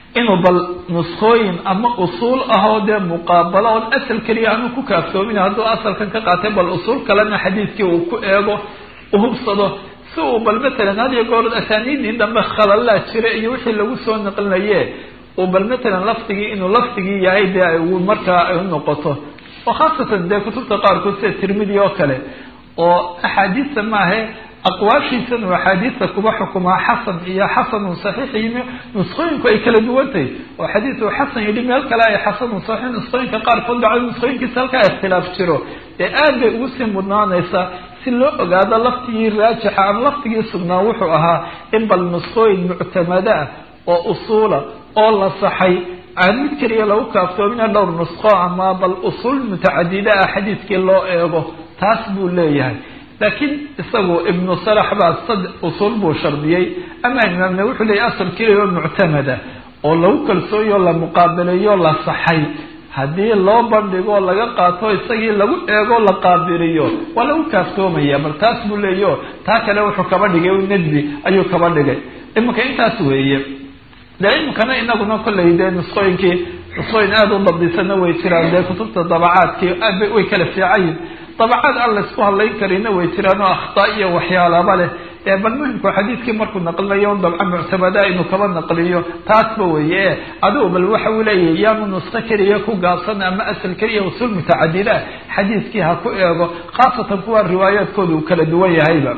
inuu bal nuskooyin ama usuul ahoo dee muqaabalo oon asal keliya aanu ku kaaftoomin hadduu asalkan ka qaatay bal usuul kalena xadiidkii uu ku eego uhubsado si uu bal matalan hadiyo goor asaaniidii dambe khalalaa jira iyo wixii lagu soo naqlinaye uu bal matalan lafdigii inuu lafdigii yahay dee markaa ay u noqoto oo khaasatan dee kutubta qaarkood sida tirmidi oo kale oo axaadiista maahe aqwaashiisan uu axaadiista kuba xukumaa xasan iyo xasanun saxiix iyo nusqooyinku ay kala duwantahay oo xadiis uu xasan yidhi meel kale ay xasanun saxiix nusqooyinka qaarkood dhacdo nusqooyinkiisa halkaa ikhtilaaf jiro dee aad bay ugu sii mudnaanaysaa si loo ogaado laftigii raajixa ama laftigii sugnaa wuxuu ahaa in bal nusqooyin muctamada ah oo usuula oo la saxay aan mid keliya lagu kaaftoomina dhowr nusqo ama bal usuul mutacadida ah xadiidkii loo eego taas buu leeyahay laakiin isagu ibnu salax baa sad usuul buu shardiyey ama imaamna wuxuu leeyahy asal keliya oo muctamada oo lagu kalsooyo la muqaabaleeyo la saxay haddii loo bandhigo laga qaato isagii lagu eego la qaabiliyo waa lagu kaaftoomaya bal taas buu leeyaho taa kale wuxuu kaba dhigay nadbi ayuu kaba dhigay iminka intaas weeye dee iminkana inaguna kollay dee nusqooyinkii nusqooyin aada u dabdisana way jiraan dee kutubta dabacaadkii aad bay way kala fiicayin dabacaad aan laysku hadlayn karina way jiraan oo akhtaa iyo waxyaalaba leh ee bal muhimku xadiidkii markuu naqlinayo dabca muctamada inuu kaba naqliyo taasba weeye e adigu bal waxa uu leeyahay yaanu nusqo keliya ku gaabsan ama asal keliya usuul mutacadida xadiidkii ha ku eego khaasatan kuwa riwaayaadkooda uu kala duwan yahayba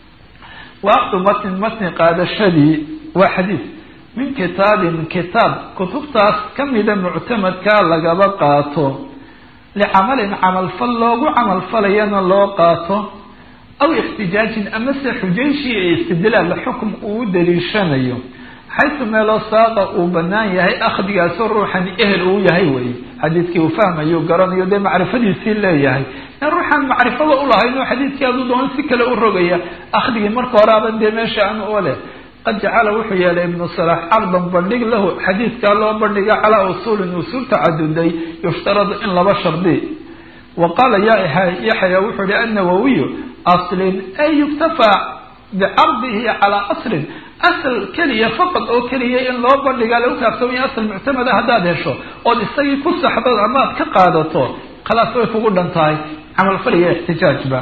waaqdu matnin matni qaadashadii waa xadiid min kitaabin kitaab kutubtaas kamida muctamadkaa lagaba qaato licamalin camalfal loogu camalfalayana loo qaato aw ixtijaajin amase xujayshii ee istidlaal xukum uu u daliishanayo xaysu meeloo saaqa uu banaan yahay akhdigaasoo ruuxan ehel uu yahay wey xadiidkii uu fahmayo garanayo dee macrifadiisii leeyahay in ruuxaan macrifada ulahayn oo xadiidkii aduu doon si kale u rogaya akhdigii marka hore aban dee meesha aan oo leh qad jacala wuxuu yeelay ibnu salax cardan bandhig lahu xadiidkaa loo bandhiga calaa usuulin usuul tacaduday yushtaradu in laba shardi wa qaala yaxya wuxuu ihi annawawiyu aslin ay yuktafaa bicardihi calaa aslin asal keliya faqad oo keliya in loo bandhigaa lagu kaaftoomaya asal muctamada haddaad hesho ood isagii ku saxdo amaad ka qaadato khalaas way kugu dhan tahay camalfaliya ixtijaajba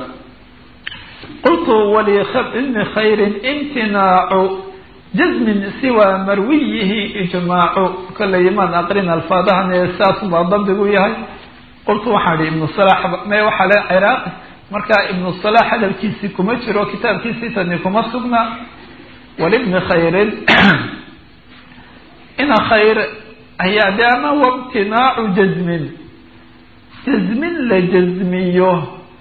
qultu walibni khayrin imtinaacu jazmin siwa marwiyihi ijmaacu kollay imaan aqrin alfaadahan ee saas baa dabdigu yahay qultu waxaan ihi ibnu salax me waxaa le ciraaqi markaa ibnu salax hadalkiisii kuma jiro kitaabkiisii tani kuma sugna walibni khayrin ina khayr ayaa de ama wamtinaacu jazmin jazmin la jazmiyo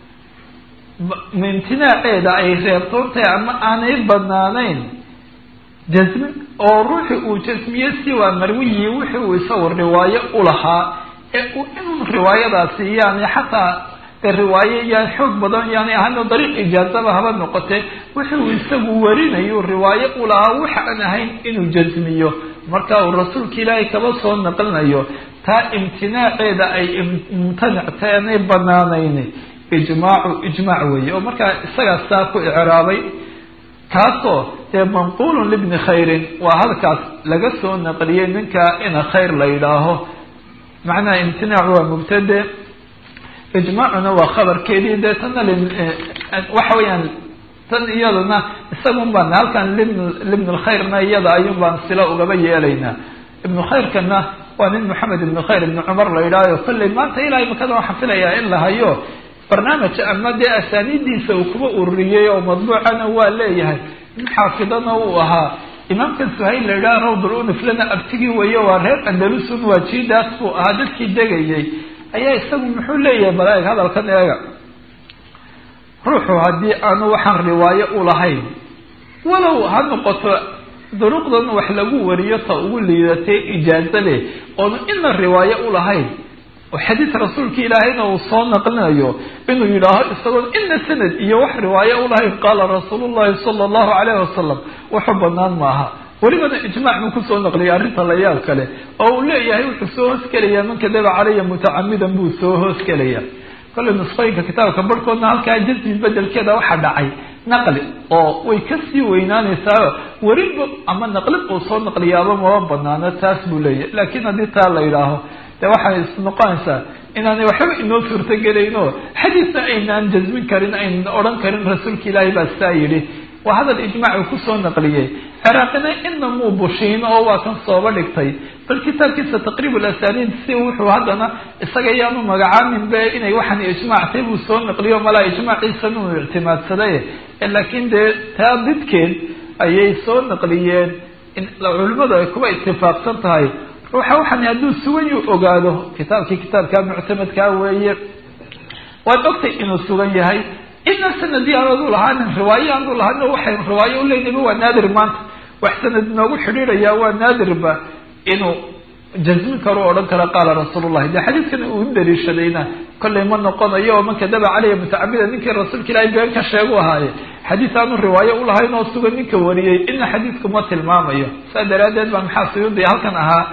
imtinaaceeda ay reebtoontahay ama aanay banaanayn jasmin oo ruuxi uu jasmiye siwaa marwiyi wixi uu isagu riwaayo ulahaa ee uu inuu riwaayadaasi yani xataa de riwaayo yaan xoog badan yaani ahayno dariiq ijaazaba haba noqotee wixi uu isagu warinayo riwaayo ulahaa waxa aan ahayn inuu jasmiyo marka uu rasuulka ilaahay kaba soo naqlinayo taa imtinaaceeda ay mumtanactay aanay banaanayn ijmaacu ijmaac weeye oo markaa isagaa saa ku icraabay kaasoo dee manquulun libni khayrin waa halkaas laga soo naqliyey ninka ina khayr la yidhaaho macnaha imtinaacu waa mubtade ijmaacuna waa khabarkeedii dee tana waxa weeyaan tan iyadana isagun baan halkan libn libn lkhayrna iyada ayuun baan sila ugaba yeelaynaa ibnu khayrkana waa nin maxamed ibnu khayr ibni cumar la yidhaaho kolley maanta ilaahay makada waxaan filayaa in la hayo barnaamij ama dee asaaniidiisa uu kuba ururiyey oo madbuucana waa leeyahay nin xaafidana uu ahaa imaamka suhayl la yidhaha rawdul uniflana abtigii weeye waa reer andalusun waa jiidaas buu ahaa dadkii degayay ayaa isagu muxuu leeyahay balaeg hadalkan eega ruuxu haddii aanu waxaan riwaayo ulahayn walow ha noqoto duruqdan wax lagu wariyo ta ugu liidatay ijaazo leh oonu ina riwaayo ulahayn oo xadiis rasuulka ilaahayna uu soo naqlinayo inuu yidhaaho isagoon ina sanad iyo wax riwaayo ulahayn qaala rasuulu llahi sala allahu calayhi wasalam wuxuu banaan maaha welibana ijmaac buu kusoo naqliyay arrinta la yaab kale oo uu leeyahay wuxuu soo hoosgelaya man kadaba calaya mutacamidan buu soo hoosgelaya kollay nusqooyinka kitaabka barhkoodna halkaa jasmi bedelkeeda waxaa dhacay naqli oo way kasii weynaanaysaa werinba ama naqlid uu soo naqliyaaba maba banaano taas buu leeyahy laakiin haddii taa la yidhaaho de waxay isnoqonaysaa inaanay waxba inoo suurtagelayno xadiisa aynaan jasmin karin aynan odhan karin rasuulka ilaahay baa saa yidhi waa hadal ijmaacu kusoo naqliyey ciraaqina ina muu bushiin oo waa kan sooba dhigtay bal kitaabkiisa taqriib lasaniid si wuxuu haddana isaga yaanu magacaamin be inay waxaan ijmaactay buu soo naqliyo malaa ijmaaciisan uu ictimaadsaday laakiin dee taa didkeed ayay soo naqliyeen culimadu ay kuba itifaaqsan tahay ruuxa waxaan hadduu sugan yu ogaado kitaabkii kitaabka muctamadkaa weeye waad ogtay inuu sugan yahay ina sanadii aanu lahaanin riwaayo aanu lahanin waxaynu riwaayo uleynayba waa naadir maanta wax sanad inoogu xidhiidhayaa waa naadirba inuu jasmin karo odhan kara qaala rasuulullahi de xadiidkan uu daliishadayna kollay ma noqonayo oo man kadaba caleyha mutacabida ninkii rasuulka ilaahay been ka sheegu ahaaye xadiis aanu riwaayo ulahayn oo sugan ninka wariyey ina xadiidku ma tilmaamayo saa daraaddeed baa maxaa suyuudi halkan ahaa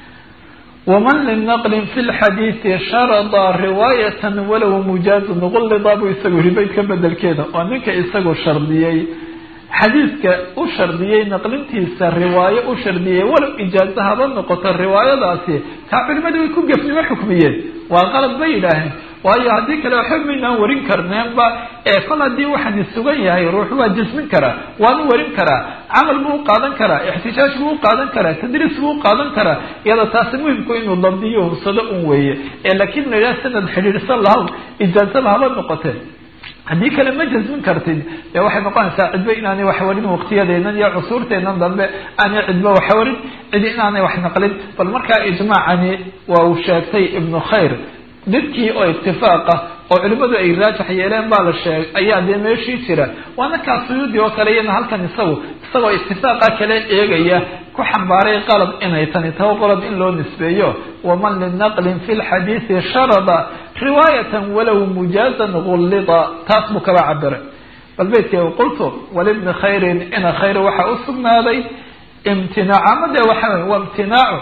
waman linaqlin fi lxadiidi sharada riwaayatan walow mujaazun qullida buu isagu yihi baydka bedelkeeda oo ninka isagu shardiyey xadiidka u shardiyey naqlintiisa riwaayo u shardiyey walow ijaazo haba noqoto riwaayadaasi taa culimadii way ku gefnimo xukmiyeen waa qalad bay yidhaaheen waayo haddii kale waxba maynaan warin karneenba ee kol haddii waxaani sugan yahay ruux waa jasmin karaa waanu warin karaa camal buu u qaadan karaa ixtijaaj buu u qaadan karaa tadriis buu u qaadan karaa iyada taasi muhimku inuu dabdiyo hubsado un weeye ee laakiin la yidhaha sanad xidhiidhsan lahaw ijaazaba haba noqotee haddii kale ma jasmin kartid dee waxay noqonaysaa cidba inaanay wax warin waqtiyadeenan iyo cusuurteenan dambe aanay cidba wax warin cidi inaanay wax naqlin bal markaa ijmaacani waa uu sheegtay ibnu khayr didkii oo itifaaqa oo culimadu ay raajax yeeleen baa la sheegay ayaa dee meeshii jira waana kaa suyuudi oo kale iyana halkan isagu isagoo itifaaqa kale eegaya ku xambaaray qalab inay tani taho qolob in loo nisbeeyo waman linaqlin fi lxadiidi sharada riwaayatan walow mujaazan gullida taas buu kaba cabiray bal beydkee qultu walibni khayrin ina khayr waxaa u sugnaaday imtinaac ama dee waxa wey waa imtinaacu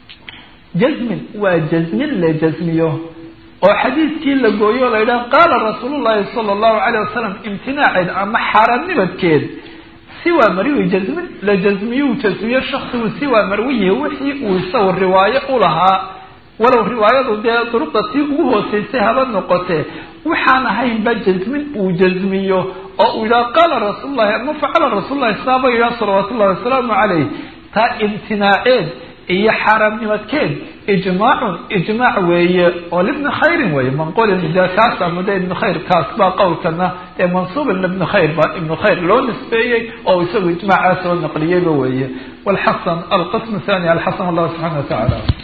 jasmin waa jasmin la jasmiyo oo xadiidkii la gooyo o la yidhaha qaala rasuul llahi sala allahu calayh wasalam imtinaaceed ama xaaraamnimadkeed siwaa marwi jasmin la jasmiyu jasmiyo shaksigu siwaa marwiyi wixii uu isagu riwaayo u lahaa walow riwaayadu dee duruqda tii ugu hooseysay haba noqotee waxaan ahaynba jasmin uu jasmiyo oo uu yidhaha qaala rasuul llahi ama facala rasuul lahi saaba yidhaha salawaatu ullahi wasalaamu calayh taa imtinaaceed iyo xaaraamnimadkeed ijmaacun ijmaac weeye oo libni khayrin weeye manqulin de kaas ama de ibni khayr kaas baa qowlkana ee mansuubin libni khayr ba ibni khayr loo nisbeeyey oo isagu ijmaacaa soo naqliyeyba weeye walxasan alqism thani alxasan allah subxana wa tacaala